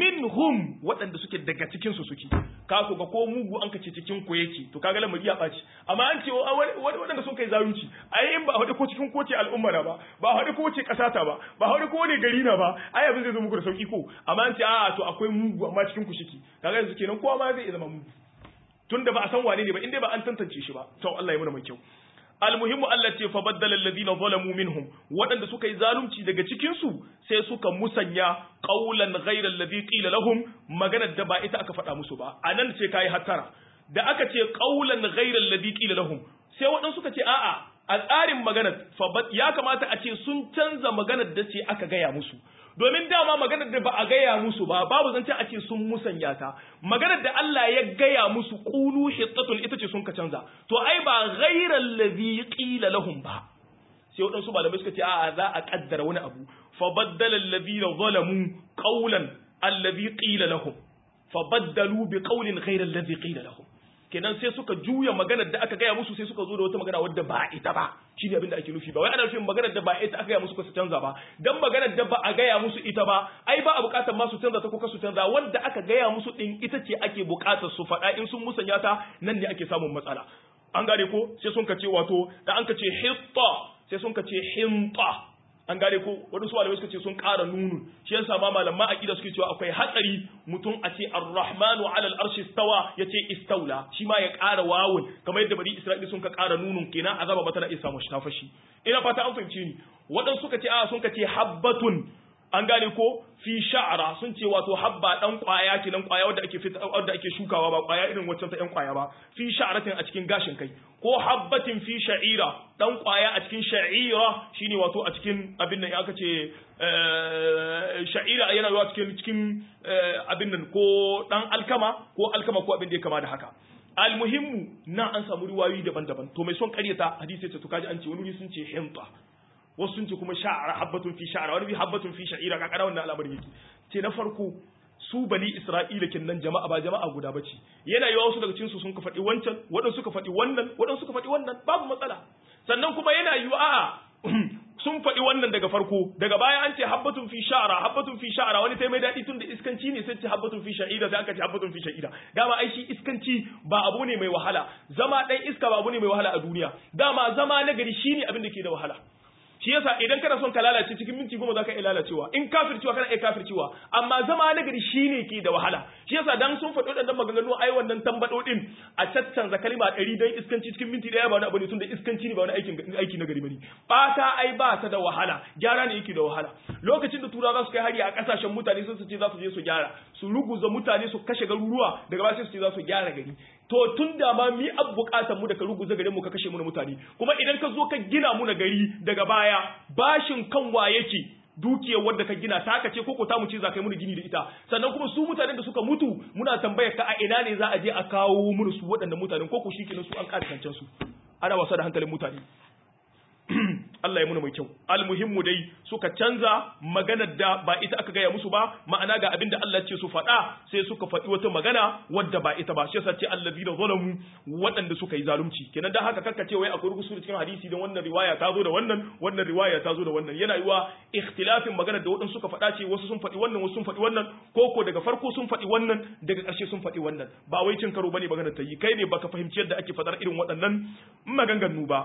minhum waɗanda suke daga cikin su suke ka ku ga ko mugu an ka ce cikin ku yake to kaga lamari ya ɓaci amma an ce waɗanda sun kai zalunci ai in ba a ko cikin kowace al'umma na ba ba haɗu ko wace ƙasa ta ba ba haɗu ko wani gari na ba ai abin zai zo muku da sauki ko amma an ce a to akwai mugu amma cikin ku shiki kaga yanzu kenan kowa ma zai iya zama mugu tunda ba a san wane ne ba inda ba an tantance shi ba to Allah ya muna mai kyau almuhimmu Allah ce fa baddala alladhina zalamu minhum waɗanda suka yi zalunci daga cikin su sai suka musanya qawlan ghayra alladhi qila lahum maganar da ba ita aka faɗa musu ba anan ce kai hattara da aka ce qawlan ghayra alladhi qila lahum sai waɗansu suka ce a'a a tsarin maganar ya kamata a ce sun canza maganar da ce aka gaya musu domin dama maganar da ba a gaya musu ba babu zance a ce sun musanya ta maganar da Allah ya gaya musu qulu hittatun ita ce sun ka canza to ai ba ghairal ladhi qila lahum ba sai waɗansu malamai suka ce a'a za a kaddara wani abu fa baddala alladhina zalamu qawlan alladhi qila lahum fa baddalu bi qawlin ghayra alladhi qila lahum kenan sai suka juya maganar da aka gaya musu sai suka zo da wata magana wadda ba ita ba shi ne abin da ake nufi ba wai ana nufin maganar da ba ita aka gaya musu ko su canza ba dan maganar da ba a gaya musu ita ba ai ba a bukatar ma su canza ta ko su canza wanda aka gaya musu din ita ce ake bukatar su faɗa in sun musanya ta nan ne ake samun matsala an gane ko sai sun kace wato da an kace hitta sai sun kace hinta an gane ko waɗansu malamai suka ce sun ƙara nunun shi yasa ma malaman aqida suke cewa akwai hatsari mutum a ce ar-rahmanu ala al-arshi istawa yace istaula shi ma ya ƙara wawun kamar yadda bari isra'ila sun ka ƙara nunun kenan azaba ba tana iya samu shi tafashi ina fata an fahimce ni waɗansu suka ce a sun ka ce habbatun an gane ko fi sha'ara sun ce wato habba dan kwaya kenan kwaya wanda ake fita wanda ake shukawa ba kwaya irin wacce ta yan kwaya ba fi sha'aratin a cikin gashin kai ko habbatin fi sha'ira dan kwaya a cikin sha'ira shine wato a cikin abin nan aka ce sha'ira yana zuwa cikin cikin abin nan ko dan alkama ko alkama ko abin da ya kama da haka almuhimmu na an samu riwayoyi daban-daban to mai son karyata hadisi ce to kaji an ce wani sun ce hinta wasu sun ce kuma sha'ara habbatun fi sha'ara wani bi habbatun fi sha'ira ka kada wannan al'amarin yake ce na farko su bani isra'ila kinnan jama'a ba jama'a guda bace yana yawa wasu daga cikin su sun ka faɗi wancan waɗansu suka faɗi wannan waɗansu suka faɗi wannan babu matsala sannan kuma yana yiwa a'a sun faɗi wannan daga farko daga baya an ce habbatun fi sha'ara habbatun fi sha'ara wani tai mai daɗi tun da iskanci ne sai ce habbatun fi sha'ira sai aka ce habbatun fi sha'ira dama ai shi iskanci ba abu ne mai wahala zama ɗan iska ba abu ne mai wahala a duniya dama zama na gari shine abin da ke da wahala shi yasa idan kana son ka lalace cikin minti goma za ka iya lalacewa in kafircewa kana iya kafircewa amma zama na gari shine ke da wahala shi yasa dan sun faɗi waɗannan maganganu ai wannan tambaɗo din a caccanza kalma ɗari don iskanci cikin minti ɗaya ba wani abu ne tunda iskanci ne ba wani aikin aiki na gari bane ɓata ai ba ta da wahala gyara ne yake da wahala lokacin da turawa za su kai hari a ƙasashen mutane sun su ce za su je su gyara su ruguza mutane su kashe garuruwa daga baya sai su ce za su gyara gari to tun da ma mi ab bukatar mu da ka ruguza garin mu ka kashe mu na mutane kuma idan ka zo ka gina mu na gari daga baya bashin kan wa yake dukiyar wadda ka gina ta ka ce ko ta mu ce za ka yi mu gini da ita sannan kuma su mutanen da suka mutu muna tambayar ka a ina ne za a je a kawo mu su waɗannan mutanen ko ku shikenan su an ƙara kancan su ana wasa da hankalin mutane Allah ya muna mai kyau almuhimmu dai suka canza maganar da ba ita aka gaya musu ba ma'ana ga abinda Allah ce su faɗa sai suka faɗi wata magana wadda ba ita ba shi yasa ce allazina zalamu waɗanda suka yi zalunci kenan dan haka kakka ce wai akwai rubutu cikin hadisi dan wannan riwaya ta zo da wannan wannan riwaya ta zo da wannan yana yiwa ikhtilafin maganar da waɗansu suka faɗa ce wasu sun faɗi wannan wasu sun faɗi wannan ko ko daga farko sun faɗi wannan daga ƙarshe sun faɗi wannan ba wai cin karo bane maganar ta yi kai ne baka fahimci yadda ake faɗar irin waɗannan maganganu ba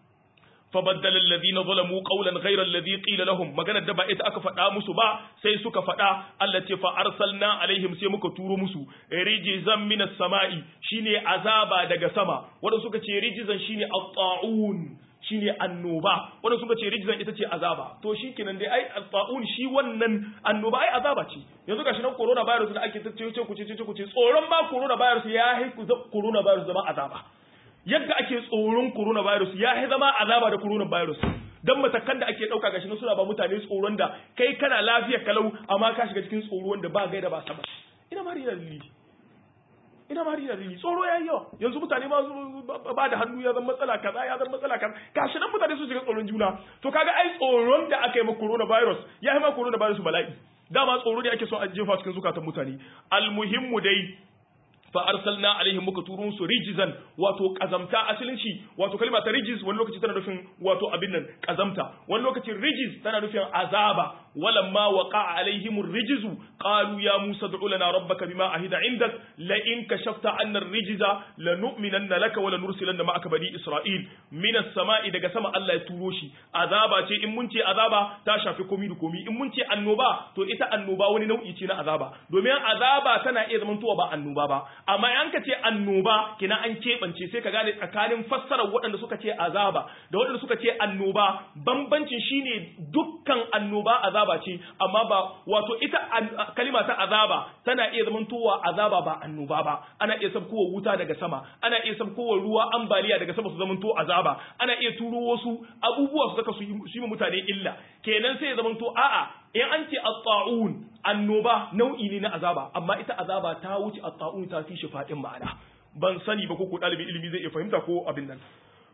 فبدل الذين ظلموا قولا غير الذي قيل لهم magana da ba ita aka faɗa musu ba sai suka faɗa Allah ce fa arsalna alaihim sai muka turo musu rijizan minas sama'i shine azaba daga sama wanda suka ce rijizan shine at-ta'un shine annoba wanda suka ce rijizan ita ce azaba to shikenan dai ai at-ta'un shi wannan annoba ai azaba ce yanzu gashi nan corona virus da ake tace ku ce ku ce tsoron ba corona virus ya haiku corona virus zama azaba yadda ake tsoron coronavirus ya yi zama azaba da coronavirus dan matakan da ake dauka gashi suna ba mutane tsoron da kai kana lafiya kalau amma ka shiga cikin tsoro wanda ba gaida ba sama ina ma rina lili ina ma rina lili tsoro yayi yawa yanzu mutane ma ba da hannu ya zama matsala kaza ya zama matsala kaza gashi nan mutane su shiga tsoron juna to kaga ai tsoron da aka yi ma coronavirus ya yi ma coronavirus bala'i dama tsoro ne ake so a jefa cikin zukatan mutane almuhimmu dai fa arsalna alaihim muka turo su rijizan wato kazamta asalin shi wato kalma ta rijiz wani lokaci tana nufin wato abin nan kazamta wani lokaci rijiz tana nufin azaba walamma waqa alaihim rijizu qalu ya musa ad'u lana rabbaka bima ahida indak la in kashafta anna ar-rijza lanu'minanna laka wa lanursilanna ma'aka bani isra'il min as-sama'i daga sama Allah ya turo shi azaba ce in mun ce azaba ta shafi komi da komi in mun ce annoba to ita annoba wani nau'i ce na azaba domin azaba tana iya zamantowa ba annoba ba amma an ka ce annoba kina an keɓance sai ka gane tsakanin fassarar waɗanda suka ce azaba da waɗanda suka ce annoba bambancin shine dukkan annoba azaba ce amma ba wato ita kalima ta azaba tana iya zamantowa azaba ba annoba ba ana iya sabkowa wuta daga sama ana iya sabkowa ruwa ambaliya daga sama su zamanto azaba ana iya turo wasu abubuwa su saka su yi mutane illa kenan sai ya zamanto a'a in an ce at-ta'un annoba nau'i ne na azaba amma ita azaba ta wuce at-ta'un ta fi shi fadin ma'ana ban sani ba ko ko dalibi ilimi zai iya fahimta ko abin nan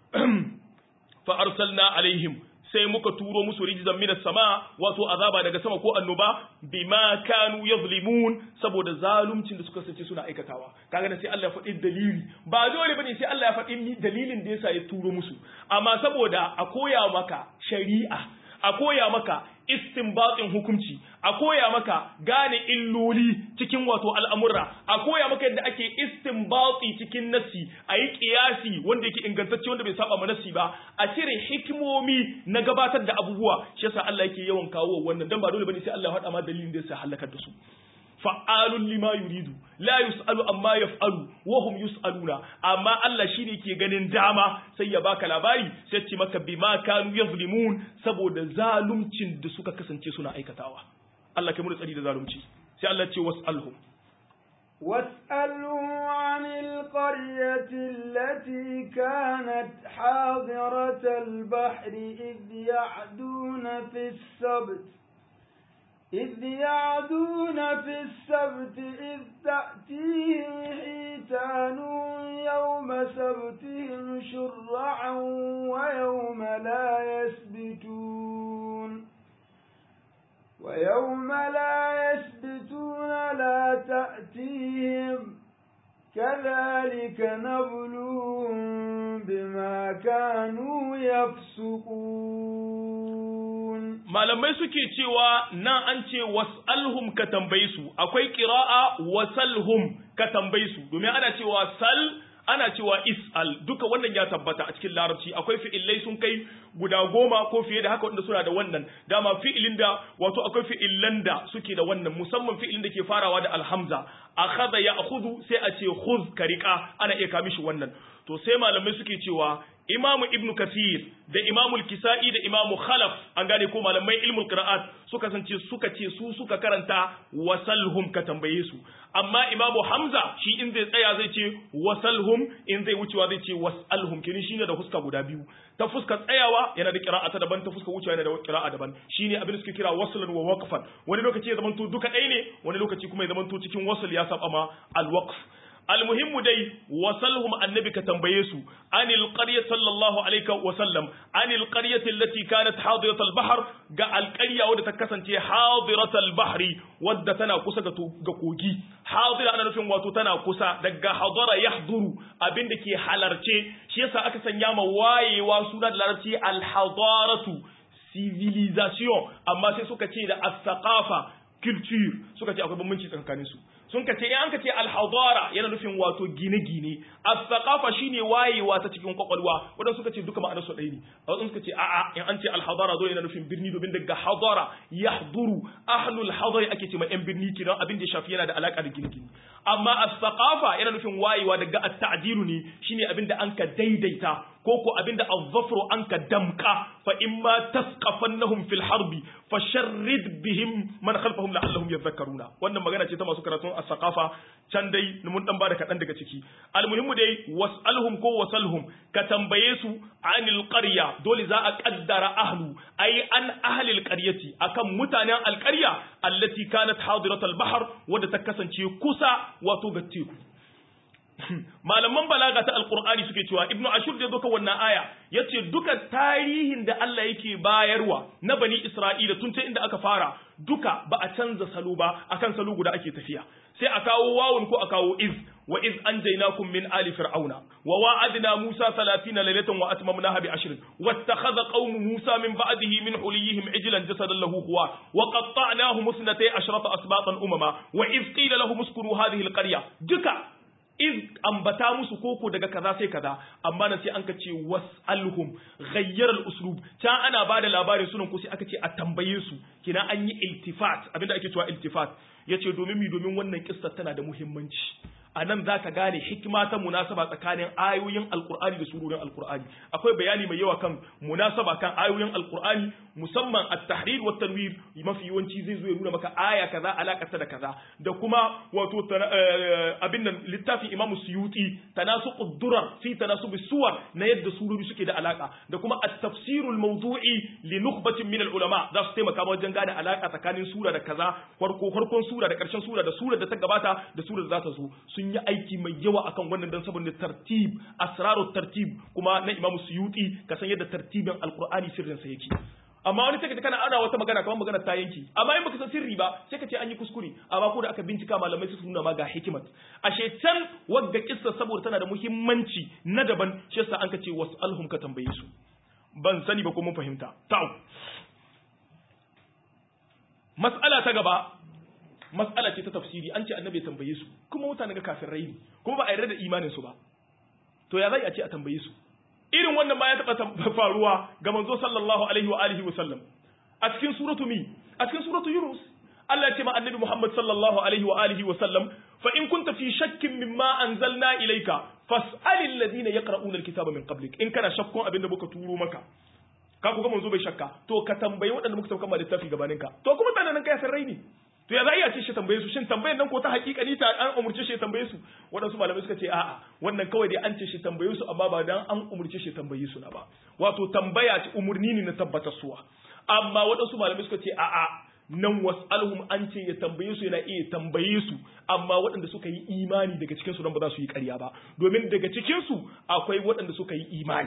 fa arsalna alaihim sai muka turo musu rijzan minas sama wato azaba daga sama ko annoba bima kanu yazlimun saboda zaluncin da suka sace suna aikatawa kaga da sai Allah ya faɗi dalili ba dole bane sai Allah ya faɗi dalilin da yasa ya turo musu amma saboda a koya maka shari'a a koya maka istinbatin hukunci a koya maka gane illoli cikin wato al'amurra a koya maka yadda ake istinbati cikin nassi a yi kiyasi wanda yake ingantacce wanda bai saba ma nassi ba a cire hikimomi na gabatar da abubuwa shi yasa Allah yake yawan kawo wannan dan ba dole bane sai Allah ya faɗa ma dalilin da yasa halakar da su fa'alun lima yuridu la yus'alu amma yaf'alu wa hum yus'aluna amma Allah shine ke ganin dama sai ya baka labari sai ce maka bima kanu yazlimun saboda zalumcin da suka kasance suna aikatawa Allah kai mu tsari da zalunci sai Allah ce was'alhum واسألهم عن القرية التي كانت حاضرة البحر إذ يعدون في السبت إذ يعدون في السبت إذ تأتيهم حيتانهم يوم سبتهم شرعا ويوم لا يسبتون ويوم لا يسبتون لا تأتيهم كذلك نبلوهم بما كانوا يفسقون malamai suke cewa nan an ce was'alhum ka tambaye su akwai qira'a wasalhum ka tambaye su domin ana cewa sal ana cewa is'al duka wannan ya tabbata a cikin larabci akwai fi'illai sun kai guda goma ko fiye da haka wanda suna da wannan dama fi'ilin da wato akwai fi'illan da suke da wannan musamman fi'ilin da ke farawa da alhamza akhadha ya'khudhu sai a ce khudh ka riqa ana iya kamishi wannan to sai malamai suke cewa imamu ibn kasir da imamu kisa'i da imamu khalaf an gane ko malamai ilmul qira'at suka sance suka ce su suka karanta wasalhum ka tambaye su amma imamu hamza shi in zai tsaya zai ce wasalhum in zai wucewa zai ce wasalhum kini shine da fuska guda biyu ta fuska tsayawa yana da qira'ata daban ta fuska wucewa yana da qira'a daban shine abin da suke kira waslan wa waqfan wani lokaci ya zamanto duka ɗaya ne wani lokaci kuma ya zamanto cikin wasl ya saba ma al-waqf almuhimmu dai wasalhum annabi ka tambaye su anil qarya sallallahu alaihi wa sallam anil qaryati allati kanat hadirat al-bahr ga alqarya wadda ta kasance hadirat al-bahri wadda tana kusa ga ga kogi hadira ana nufin wato tana kusa daga hadara yahduru abinda ke halarce shi yasa aka sanya ma wayewa suna da larabci al-hadaratu civilisation amma sai suka ce da as-saqafa culture suka ce akwai bambanci tsakanin su sun ka ce in an ka ce alhadara yana nufin wato gine-gine as-saqafa shine wayewa ta cikin kwakwalwa wadanda suka ce duka ma'anar su ɗaya ne wadanda suka ce a'a in an ce alhadara dole yana nufin birni domin daga hadara yahduru ahlul hadari ake ce ma yan birni kidan abin da ya shafi yana da alaka da gine-gine amma as-saqafa yana nufin wayewa daga at-ta'dilu ne shine abin da an ka daidaita ko ko abin da az-zafru an ka damka fa imma tasqafannahum fil harbi fasharrid bihim man khalfahum la'allahum yadhakkaruna wannan magana ce ta masu karatun as-saqafa can dai mun dan bada kadan daga ciki almuhimmu dai was'alhum ko wasalhum ka tambaye su anil qarya dole za a kaddara ahlu ai an ahlil qaryati akan mutanen alqarya allati kanat hadirat al-bahr wadda ta kasance kusa wato ga teku malaman balaga ta alqur'ani suke cewa ibnu ashur da doka wannan aya yace duka tarihin da Allah yake bayarwa na bani isra'ila tun ta inda aka fara duka ba a canza salo ba akan salo guda ake tafiya sai a kawo wawun ko a kawo iz wa iz anjaynakum min ali fir'auna wa wa'adna musa 30 laylatan wa atmamnaha bi ashrin wattakhadha qaumu musa min ba'dihi min huliyihim ijlan jasadan lahu huwa wa qatta'nahum musnatay ashrata asbatan umama wa iz qila lahum uskuru hadhihi alqarya duka iz ambata musu koko daga kaza sai kaza amma nan sai an ka ce was'alhum ghayyar al-uslub ta ana bada labarin sunan ko sai aka ce a tambaye su kina an yi iltifat abinda ake cewa iltifat yace domin mi domin wannan kissa tana da muhimmanci a nan za ka gane hikima ta munasaba tsakanin ayoyin alkur'ani da surorin alkur'ani akwai bayani mai yawa kan munasaba kan ayoyin alkur'ani musamman at-tahrir wa tanwir mafi yawanci zai zo ya nuna maka aya kaza alakata da kaza da kuma wato abin nan littafin Imam Suyuti tanasuqud durar fi tanasub suwar na yadda surori suke da alaka da kuma at-tafsir al-mawdu'i li nukhbatin min al-ulama za su taimaka wajen gane alaka tsakanin sura da kaza farko farkon sura da karshen sura da sura da ta gabata da sura da za ta zo sun yi aiki mai yawa akan wannan dan saboda tartib asrarut tartib kuma na Imam Suyuti ka san yadda tartibin alqur'ani sirrin sa yake amma wani take kana ana wata magana kamar magana ta yanki amma in baka san sirri ba sai ka ce an yi kuskure amma ko da aka bincika malamai su nuna ma ga hikimat ashe can wadda kissa saboda tana da muhimmanci na daban shi yasa an ka ce wasalhum ka tambaye su ban sani ba ko mun fahimta ta'u mas'ala ta ta gaba mas'ala ce ta tafsiri an ce annabi ya tambaye su kuma mutane ga kafirai ne kuma ba a yarda da imanin su ba to ya zai a ce a tambaye su irin wannan ma ya taɓa faruwa ga manzo sallallahu alaihi wa alihi wa sallam a cikin suratu mi a cikin suratu yunus Allah ya ce ma annabi Muhammad sallallahu alaihi wa alihi wa sallam fa in kunta fi shakkin mimma anzalna ilayka fas'alil ladina yaqra'una alkitaba min qablik in kana shakkun abinda muka turo maka ka ku ga manzo bai shakka to ka tambayi waɗanda muka sauka ma littafi gabaninka to kuma tana nan kai san rai ne to ya za iya ce shi tambaye su shin tambayar nan ko ta hakika ni ta an umurce shi tambaye su waɗansu malamai suka ce a'a wannan kawai dai an ce shi tambaye su amma ba dan an umurce shi tambaye su na ba wato tambaya ce umurni ne na tabbatar suwa amma waɗansu malamai suka ce a'a nan was'alhum an ce ya tambaye su yana iya tambaye su amma waɗanda suka yi imani daga cikin su nan ba za su yi ƙarya ba domin daga cikin su akwai waɗanda suka yi imani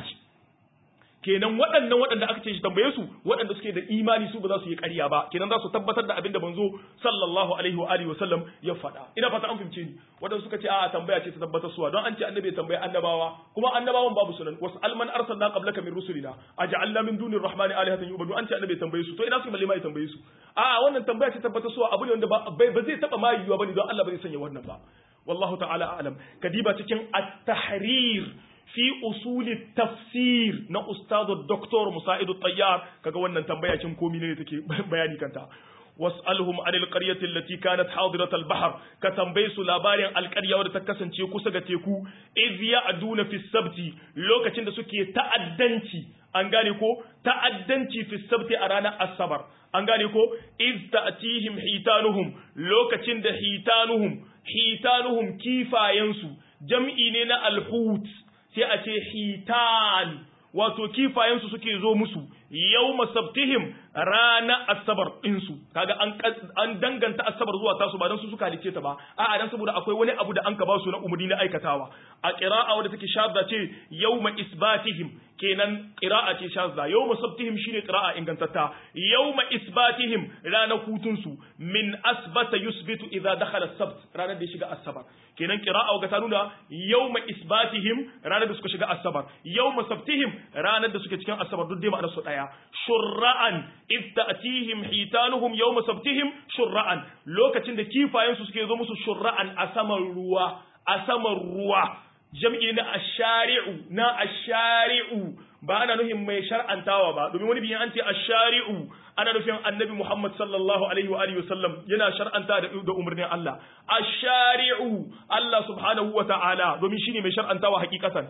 kenan waɗannan waɗanda aka ce shi tambaye su waɗanda suke da imani su ba za su yi ƙarya ba kenan za su tabbatar da abin da manzo sallallahu alaihi wa alihi wa sallam ya faɗa ina fata an fahimce ni waɗanda suka ce a'a tambaya ce ta tabbatar suwa don an ce annabi ya tambaye annabawa kuma annabawan babu sunan wasu alman arsalna qablaka min rusulina aj'alna min dunir rahmani alihatan yubadu an ce annabi ya tambaye su to ina su balle ma ya tambaye su a'a wannan tambaya ce tabbatar suwa abu ne wanda ba zai taba ma yiwuwa bane don Allah ba zai sanya wannan ba wallahu ta'ala a'lam kadiba cikin at-tahrir fi usuli tafsir na ustadu doktor musa'idu tayyar kaga wannan tambaya cin komi ne take bayani kanta was'alhum anil qaryati allati kanat hadirat al-bahr ka tambaye su labarin alƙarya wadda ta kasance kusa ga teku iz ya'duna fi sabti lokacin da suke ta'addanci an gane ko ta'addanci fi sabti a ranar asabar an gane ko iz ta'tihim hitanuhum lokacin da hitanuhum hitanuhum kifayensu jam'i ne na alhut sai a ce hitan wato kifayensu suke zo musu yau masabtihim rana asabar ɗinsu kaga an danganta asabar zuwa tasu ba don su suka halice ta ba a'a dan saboda akwai wani abu da an ka ba su na umarni na aikatawa a qira'a wadda take shadda ce yawma isbatihim kenan qira'a ce shadda yawma sabtihim shine qira'a ingantatta yawma isbatihim ranar hutun su min asbata yusbitu idza dakhala as-sabt ranar da ya shiga asabar kenan qira'a ga ta nuna yawma isbatihim ranar da suka shiga asabar yawma sabtihim ranar da suke cikin asabar duk dai ma'anar su daya shurra'an id ta'tihim hitanuhum yawma sabtihim shurra'an lokacin da kifayen su suke zo musu shurra'an a saman ruwa a saman ruwa jam'i na ashari'u na ashari'u ba ana nufin mai shar'antawa ba domin wani biyan an ce ashari'u ana nufin annabi Muhammad sallallahu alaihi wa alihi wasallam yana shar'anta da da umarnin Allah ashari'u Allah subhanahu wa ta'ala domin shine mai shar'antawa hakikatan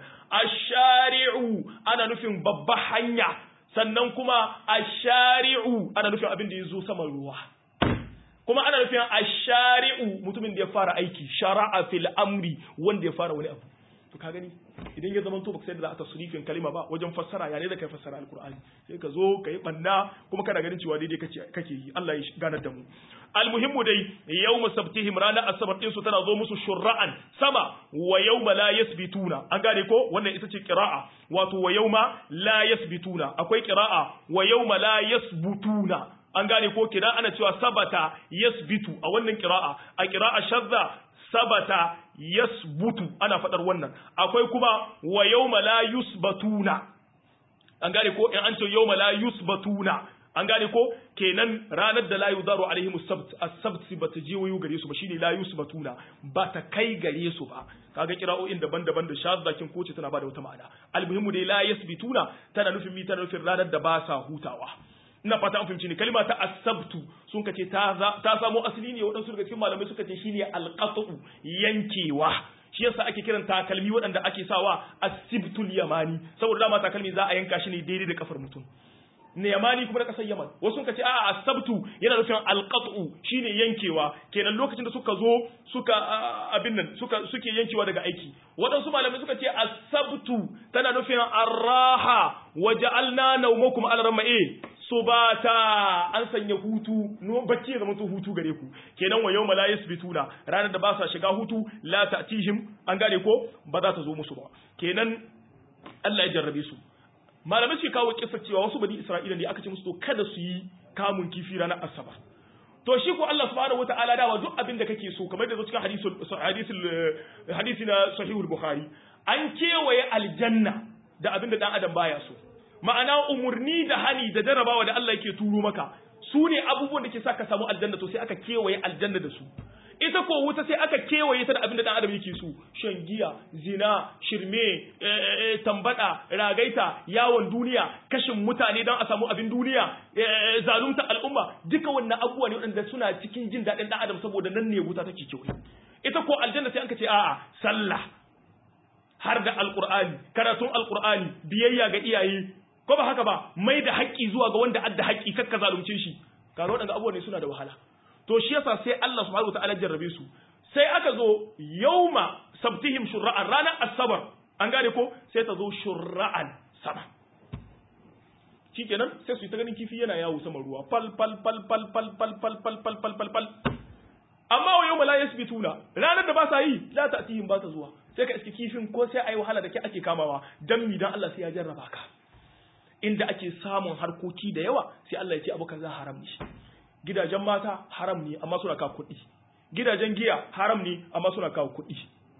ashari'u ana nufin babba hanya sannan kuma ashari'u ana nufin abin da yazo saman ruwa kuma ana nufin ashari'u mutumin da ya fara aiki shara'a fil amri wanda ya fara wani abu to ka gani idan ya zama to baka sai da za a tasrifin kalima ba wajen fassara ya ne da kai fassara alqur'ani sai ka zo ka yi banna kuma kana ganin cewa daidai kake kake yi Allah ya ganar da mu almuhimmu dai yawma sabtihim rana asabar din su tana zo musu shurra'an sama wa yawma la yasbituna an gane ko wannan ita ce qira'a wato wa yawma la yasbituna akwai qira'a wa yawma la yasbutuna an gane ko kina ana cewa sabata yasbitu a wannan qira'a a qira'a shadda sabata yasbutu ana fadar wannan akwai kuma wa yawma la yusbatuna an gane ko in an ce yawma la yusbatuna an gane ko kenan ranar da la yudaru alaihim as-sabt as-sabt bata je wayo gare su ba shine la yusbatuna ba ta kai gare su ba kaga kira'o'in daban-daban da shaddakin koce tana bada wata ma'ana almuhimmu dai la yasbituna tana nufin mi tana nufin ranar da ba sa hutawa ina fata an fahimci ni kalma ta asabtu sun kace ta ta samo asali ne waɗansu daga cikin malamai suka ce shine alqatu yankewa shi yasa ake kiran takalmi waɗanda ake sawa asibtul yamani saboda dama takalmi za a yanka shi ne daidai da kafar mutum ne yamani kuma na kasar yaman wasu ka ce a asabtu yana nufin alqatu shine yankewa kenan lokacin da suka zo suka abin nan suka suke yankewa daga aiki waɗansu malamai suka ce asabtu tana nufin arraha waja'alna nawmakum alarma'i subata an sanya hutu no bacci ya zama hutu gare ku kenan wa yawma la yasbituna ranar da ba sa shiga hutu la ta'tihim an gane ko ba za ta zo musu ba kenan Allah ya jarrabe su malamai suke kawo kisa cewa wasu bani Isra'ila ne aka ce musu to kada su yi kamun kifi ranar Asabar to shi ko Allah subhanahu wataala dawa duk abin da kake so kamar da zo cikin hadisul hadisul hadisi na sahihul bukhari an kewaye aljanna da abin da dan adam baya so ma'ana umurni da hani da jarabawa da Allah yake turo maka su ne abubuwan da ke sa ka samu aljanna to sai aka kewaye aljanna da su ita ko wuta sai aka kewaye ta da abin da dan adam yake so shan giya zina shirme tambada ragaita yawon duniya kashin mutane don a samu abin duniya zalunta al'umma duka wannan abubuwa ne waɗanda suna cikin jin daɗin dan adam saboda nan ne wuta take kewaye ita ko aljanna sai aka ce a'a sallah har da alqur'ani karatun alqur'ani biyayya ga iyaye ko ba haka ba mai da haƙƙi zuwa ga wanda adda haƙƙi kakka zalunce shi kaga waɗanda abubuwa ne suna da wahala to shi yasa sai Allah subhanahu wataala jarrabe su sai aka zo yauma sabtihim shur'an ranar asabar an gane ko sai ta zo shur'an sama shikenan sai su yi ta ganin kifi yana yawo sama ruwa fal fal fal fal fal fal fal fal fal fal fal fal amma wa yawma la yasbituna ranar da ba sa yi la ta'tihim ba ta zuwa sai ka iske kifin ko sai ayi wahala da ke ake kamawa dan mi dan Allah sai ya jarraba ka inda ake samun harkoki da yawa sai Allah ya ce abu kaza haram ne gidajen mata haram ne amma suna kawo kuɗi gidajen giya haram ne amma suna kawo kuɗi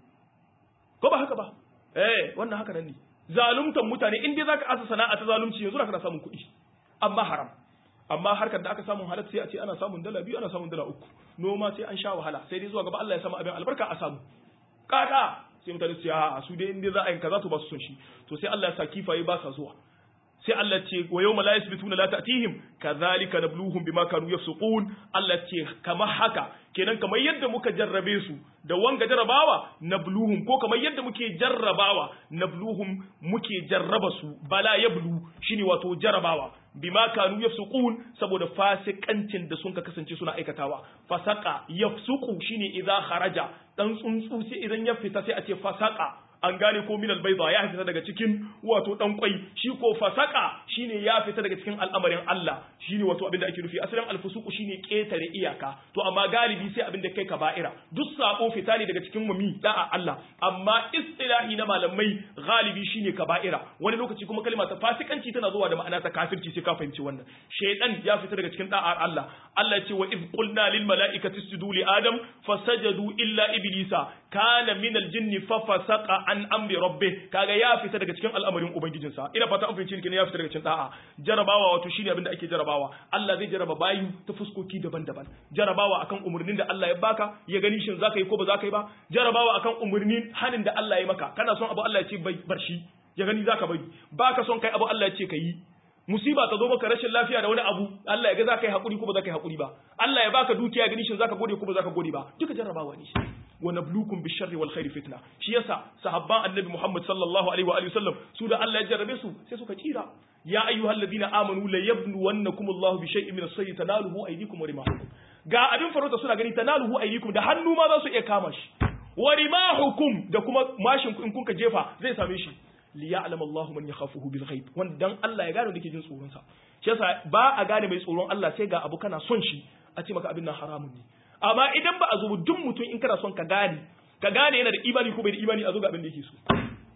ko ba haka ba eh wannan haka nan ne zaluntan mutane in dai zaka asa sana'a ta zalunci yanzu zaka samun kuɗi amma haram amma harkar da aka samu halatta sai a ce ana samun dala biyu ana samun dala uku noma sai an sha wahala sai dai zuwa gaba Allah ya sama abin albarka a samu kaka sai mutane su a su dai in dai za a yi kaza to ba su son shi to sai Allah ya sa kifaye ba sa zuwa sai Allah ce wa yawma la yasbituna la ta'tihim kadhalika nabluhum bima kanu yafsuqun Allah ce kamar haka kenan kamar yadda muka jarrabe su da wanga jarrabawa nabluhum ko kamar yadda muke jarrabawa nabluhum muke jarraba su bala yablu shine wato jarrabawa bima kanu yafsuqun saboda fasikancin da sun ka kasance suna aikatawa fasaka yafsuqu shine idza kharaja dan tsuntsu sai idan ya fita sai a ce fasaka an gane ko minal bayda ya fita daga cikin wato dan kwai shi ko fasaka shine ya fita daga cikin al'amarin Allah shine wato abin da ake nufi asalin alfusuku shine ketare iyaka to amma galibi sai abin da kai kaba'ira duk sabo fita ne daga cikin mumi da'a Allah amma istilahi na malamai galibi shine kaba'ira wani lokaci kuma kalma ta fasikanci tana zuwa da ma'ana ta kafirci sai ka fahimci wannan shaydan ya fita daga cikin da'ar Allah Allah ya ce wa id qulna lil mala'ikati isjudu li adam fasajadu illa iblisa kana minal jinni fa fasaqa an amri rabbi kaga ya fita daga cikin al'amarin ubangijinsa ina fata an fahimci ne ya fita daga cikin da'a jarabawa wato shine abin da ake jarabawa Allah zai jaraba bayu ta fuskoki daban-daban jarabawa akan umurnin da Allah ya baka ya gani shin zaka yi ko ba zaka yi ba jarabawa akan umurnin hanin da Allah ya maka kana son abu Allah ya ce bar shi ya gani zaka bari baka son kai abu Allah ya ce ka yi musiba ta zo maka rashin lafiya da wani abu Allah ya ga zaka yi hakuri ko ba zaka yi hakuri ba Allah ya baka dukiya gani shin zaka gode ko ba zaka gode ba duka jarrabawa ne shi wa nabluukum bisharri wal khairi fitna shi yasa sahabban annabi Muhammad sallallahu alaihi wa alihi wasallam su da Allah ya jarrabe su sai suka kira ya ayyuhalladhina amanu la yabluwannakum Allahu bi shay'in min as-sayyi tanaluhu aydikum wa rimahukum ga abin farauta suna gani tanaluhu aydikum da hannu ma za su iya kama shi wa rimahukum da kuma mashin in kunka jefa zai same shi li ya'lam Allahu man yakhafuhu bil ghaib wanda dan Allah ya gane da ke jin tsoron sa shi yasa ba a gane mai tsoron Allah sai ga abu kana son shi a ce maka abin nan haramun ne amma idan ba a zo duk mutum in kana son ka gane ka gane yana da imani ko bai da imani a zo ga abin da yake so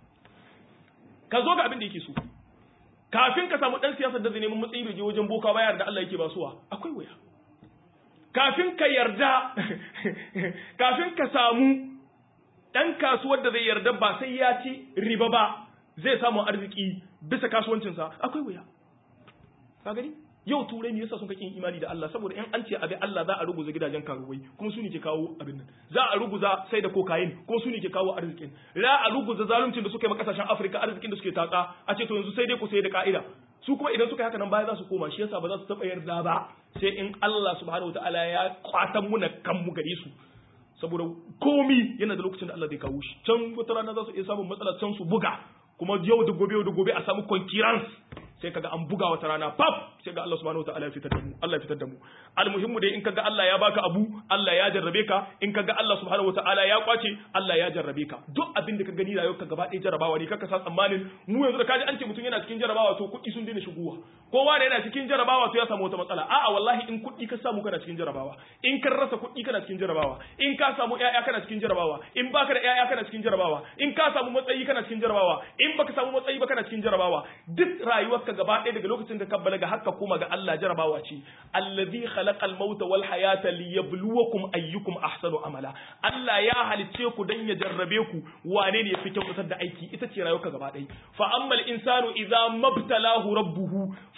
ka zo ga abin da yake so kafin ka samu dan siyasar da zai neman matsayi bai je wajen boka ba yarda Allah yake basuwa akwai waya kafin ka yarda kafin ka samu dan kasuwar da zai yarda ba sai ya ci riba ba zai samu arziki bisa kasuwancinsa akwai wuya ka gani yau turai ne yasa sun kake imani da Allah saboda in an ce abin Allah za a ruguza gidajen karuwai kuma su ne ke kawo abin nan za a ruguza sai da kokain ko su ne ke kawo arzikin za a ruguza zaluncin da suka yi kasashen Afirka arzikin da suke tatsa a ce to yanzu sai dai ku sai da ka'ida su kuma idan suka yi haka nan baya za su koma shi yasa ba za su taba yarda ba sai in Allah subhanahu wataala ya kwatan muna kan mu gare su saboda komi yana da lokacin da Allah zai kawo shi can wata rana za su iya samun matsala can su buga kuma yau da gobe yau da gobe a samu concurrence sai kaga an buga wata rana pap sai ga Allah subhanahu wataala ya fitar da mu Allah ya fitar da mu almuhimmu dai in kaga Allah ya baka abu Allah ya jarrabe ka in kaga Allah subhanahu wataala ya kwace Allah ya jarrabe ka duk abin da ka gani rayuwar ka gaba ɗaya jarrabawa ne kaka sa tsammanin mu yanzu da kaji an ce mutum yana cikin jarrabawa to kuɗi sun daina shigowa kowa da yana cikin jarrabawa to ya samu wata matsala a'a wallahi in kuɗi ka samu kana cikin jarrabawa in ka rasa kuɗi kana cikin jarrabawa in ka samu ƴaƴa kana cikin jarrabawa in baka da ƴaƴa kana cikin jarrabawa in ka samu matsayi kana cikin jarrabawa in baka samu matsayi ba kana cikin jarrabawa duk rayuwarka gaba ɗaya daga lokacin da ka balaga haka koma ga Allah jarrabawa ce allazi khalaqal mauta wal hayata liyabluwakum ayyukum ahsanu amala Allah ya halicce ku dan ya jarrabe ku wane ne yafi kyautar da aiki ita ce rayuwarka gaba ɗaya fa ammal insanu idza mabtalahu rabbuhu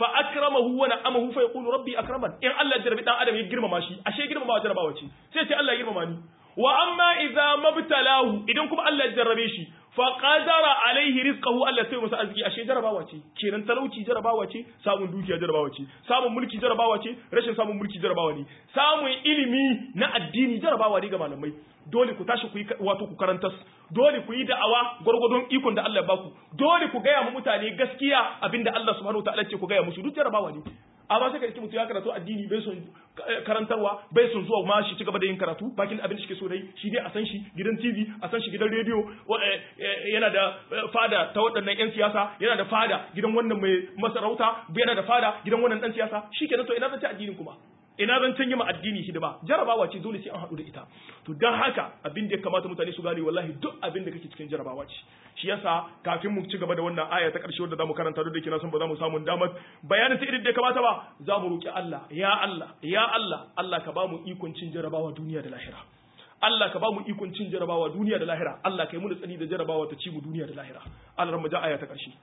fa akramahu wa na'amahu fa yaqulu rabbi akraman in Allah ya jarabi dan adam ya girmama shi ashe girmama jarabawa ce sai ce Allah ya girmama ni wa amma idza mabtalahu idan kuma Allah ya jarrabe shi fa qadara alaihi rizqahu Allah sai masa arziki ashe jarabawa ce kenan talauci jarabawa ce samun dukiya jarabawa ce samun mulki jarabawa ce rashin samun mulki jarabawa ne samun ilimi na addini jarabawa ne ga malamai dole ku tashi ku yi wato ku karanta dole ku yi da'awa gwargwadon ikon da Allah ya baku dole ku gaya mu mutane gaskiya abinda Allah subhanahu wataala ce ku gaya musu duk jarabawa ne amma sai ka ji mutum ya karatu addini bai son karantarwa bai son zuwa ma shi ci gaba da yin karatu bakin abin da shi ke so dai shi dai a san shi gidan TV a san shi gidan rediyo yana da fada ta waɗannan yan siyasa yana da fada gidan wannan mai masarauta yana da fada gidan wannan dan siyasa shi kenan to ina zan ci addinin kuma ina zan canje ma addini hidima jarabawa ce dole sai an haɗu da ita to don haka abin da ya kamata mutane su gane wallahi duk abin da kake cikin jarabawa ce shi yasa kafin mu ci gaba da wannan aya ta ƙarshe wadda zamu karanta duk da kina san ba za mu samu damar bayanin ta irin da ya kamata ba za mu roki Allah ya Allah ya Allah Allah ka ba mu ikon cin jarabawa duniya da lahira Allah ka ba mu ikon cin jarabawa duniya da lahira Allah ka yi mu tsani da jarabawa ta ci mu duniya da lahira Allah ran mu ja aya ta ƙarshe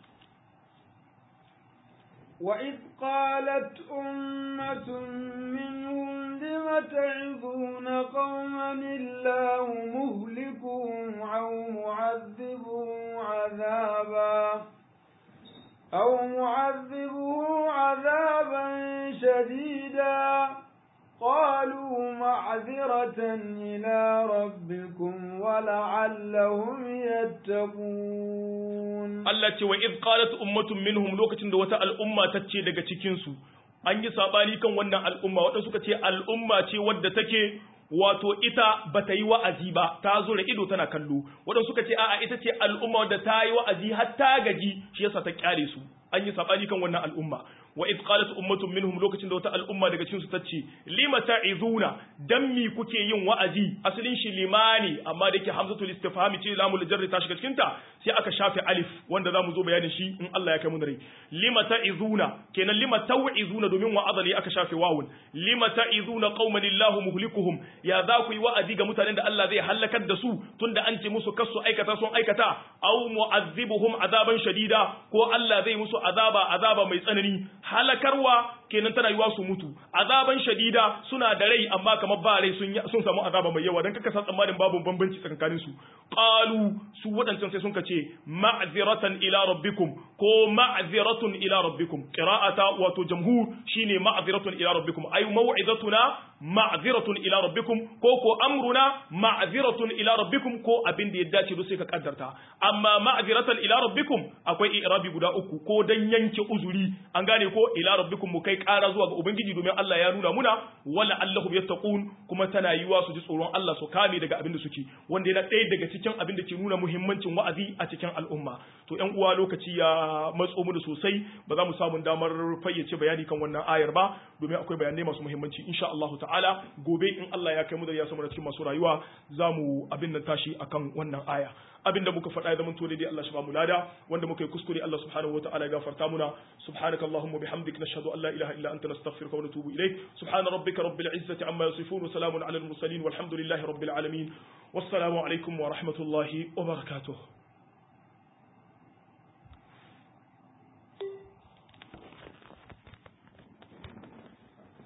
وإذ قالت أمة منهم لم تعظون قوما الله مهلكهم أو معذبهم عذابا أو معذبه عذابا شديدا قالوا معذرة إلى ربكم ولعلهم يتقون Allah ce wa iz qalat ummatun minhum lokacin da wata al'umma ta ce daga cikin su an yi sabani kan wannan al'umma wadanda suka ce al'umma ce wadda take wato ita bata yi wa'azi ba ta zo da ido tana kallo wadanda suka ce a'a ita ce al'umma wadda ta yi wa'azi har ta gaji shi yasa ta kyale su an yi sabani kan wannan al'umma wa iz qalat ummatun minhum lokacin da wata al'umma daga cikin su tace lima ta'izuna dan mi kuke yin wa'azi asalin shi limani amma da yake hamzatul istifhami ce lamul jarri ta shiga cikin ta sai aka shafe alif wanda zamu zo bayanin shi in Allah ya kai mu rai lima ta'izuna kenan lima tau'izuna domin wa'aza ne aka shafe wawun lima ta'izuna qauman illahu muhlikuhum ya za ku yi wa'azi ga mutanen da Allah zai halakar da su tunda an ce musu kasu aikata sun aikata aw mu'azzibuhum azaban shadida ko Allah zai musu azaba azaba mai tsanani halakarwa kenan tana yiwa su mutu azaban shadida suna da rai amma kamar ba rai sun sun samu azaba mai yawa dan kaka san tsammanin babu bambanci tsakanin su qalu su wadancan sai sun kace ma'ziratan ila rabbikum ko ma'ziratun ila rabbikum qira'ata wato jamhur shine ma'ziratun ila rabbikum ay maw'izatuna ma'ziratun ila rabbikum ko ko amruna ma'ziratun ila rabbikum ko abin da ya dace duk sai ka kaddarta amma ma'ziratan ila rabbikum akwai i'rabi guda uku ko dan yanke uzuri an gane ko ila rabbikum mu kai ƙara zuwa ga ubangiji domin Allah ya nuna muna wala allahum yattaqun kuma tana yiwa su ji tsoron Allah su kame daga abin da suke wanda yana ɗaya daga cikin abin da ke nuna muhimmancin wa'azi a cikin al'umma to ƴan uwa lokaci ya matso mu da sosai ba za mu samu damar fayyace bayani kan wannan ayar ba domin akwai bayanai masu muhimmanci insha Allah ta'ala gobe in Allah ya kai mu da ya samu cikin masu rayuwa za mu abin nan tashi akan wannan aya abin da muka faɗa ya zama daidai Allah shi ba mu lada wanda muka yi kuskure Allah subhanahu wa ta'ala ya gafarta muna subhanaka allahumma bihamdik nashhadu an la ilaha illa anta nastaghfiruka wa natubu ilayk subhana rabbika rabbil izzati amma yasifun wa salamun ala al mursalin walhamdulillahi rabbil alamin wassalamu alaikum wa rahmatullahi wa barakatuh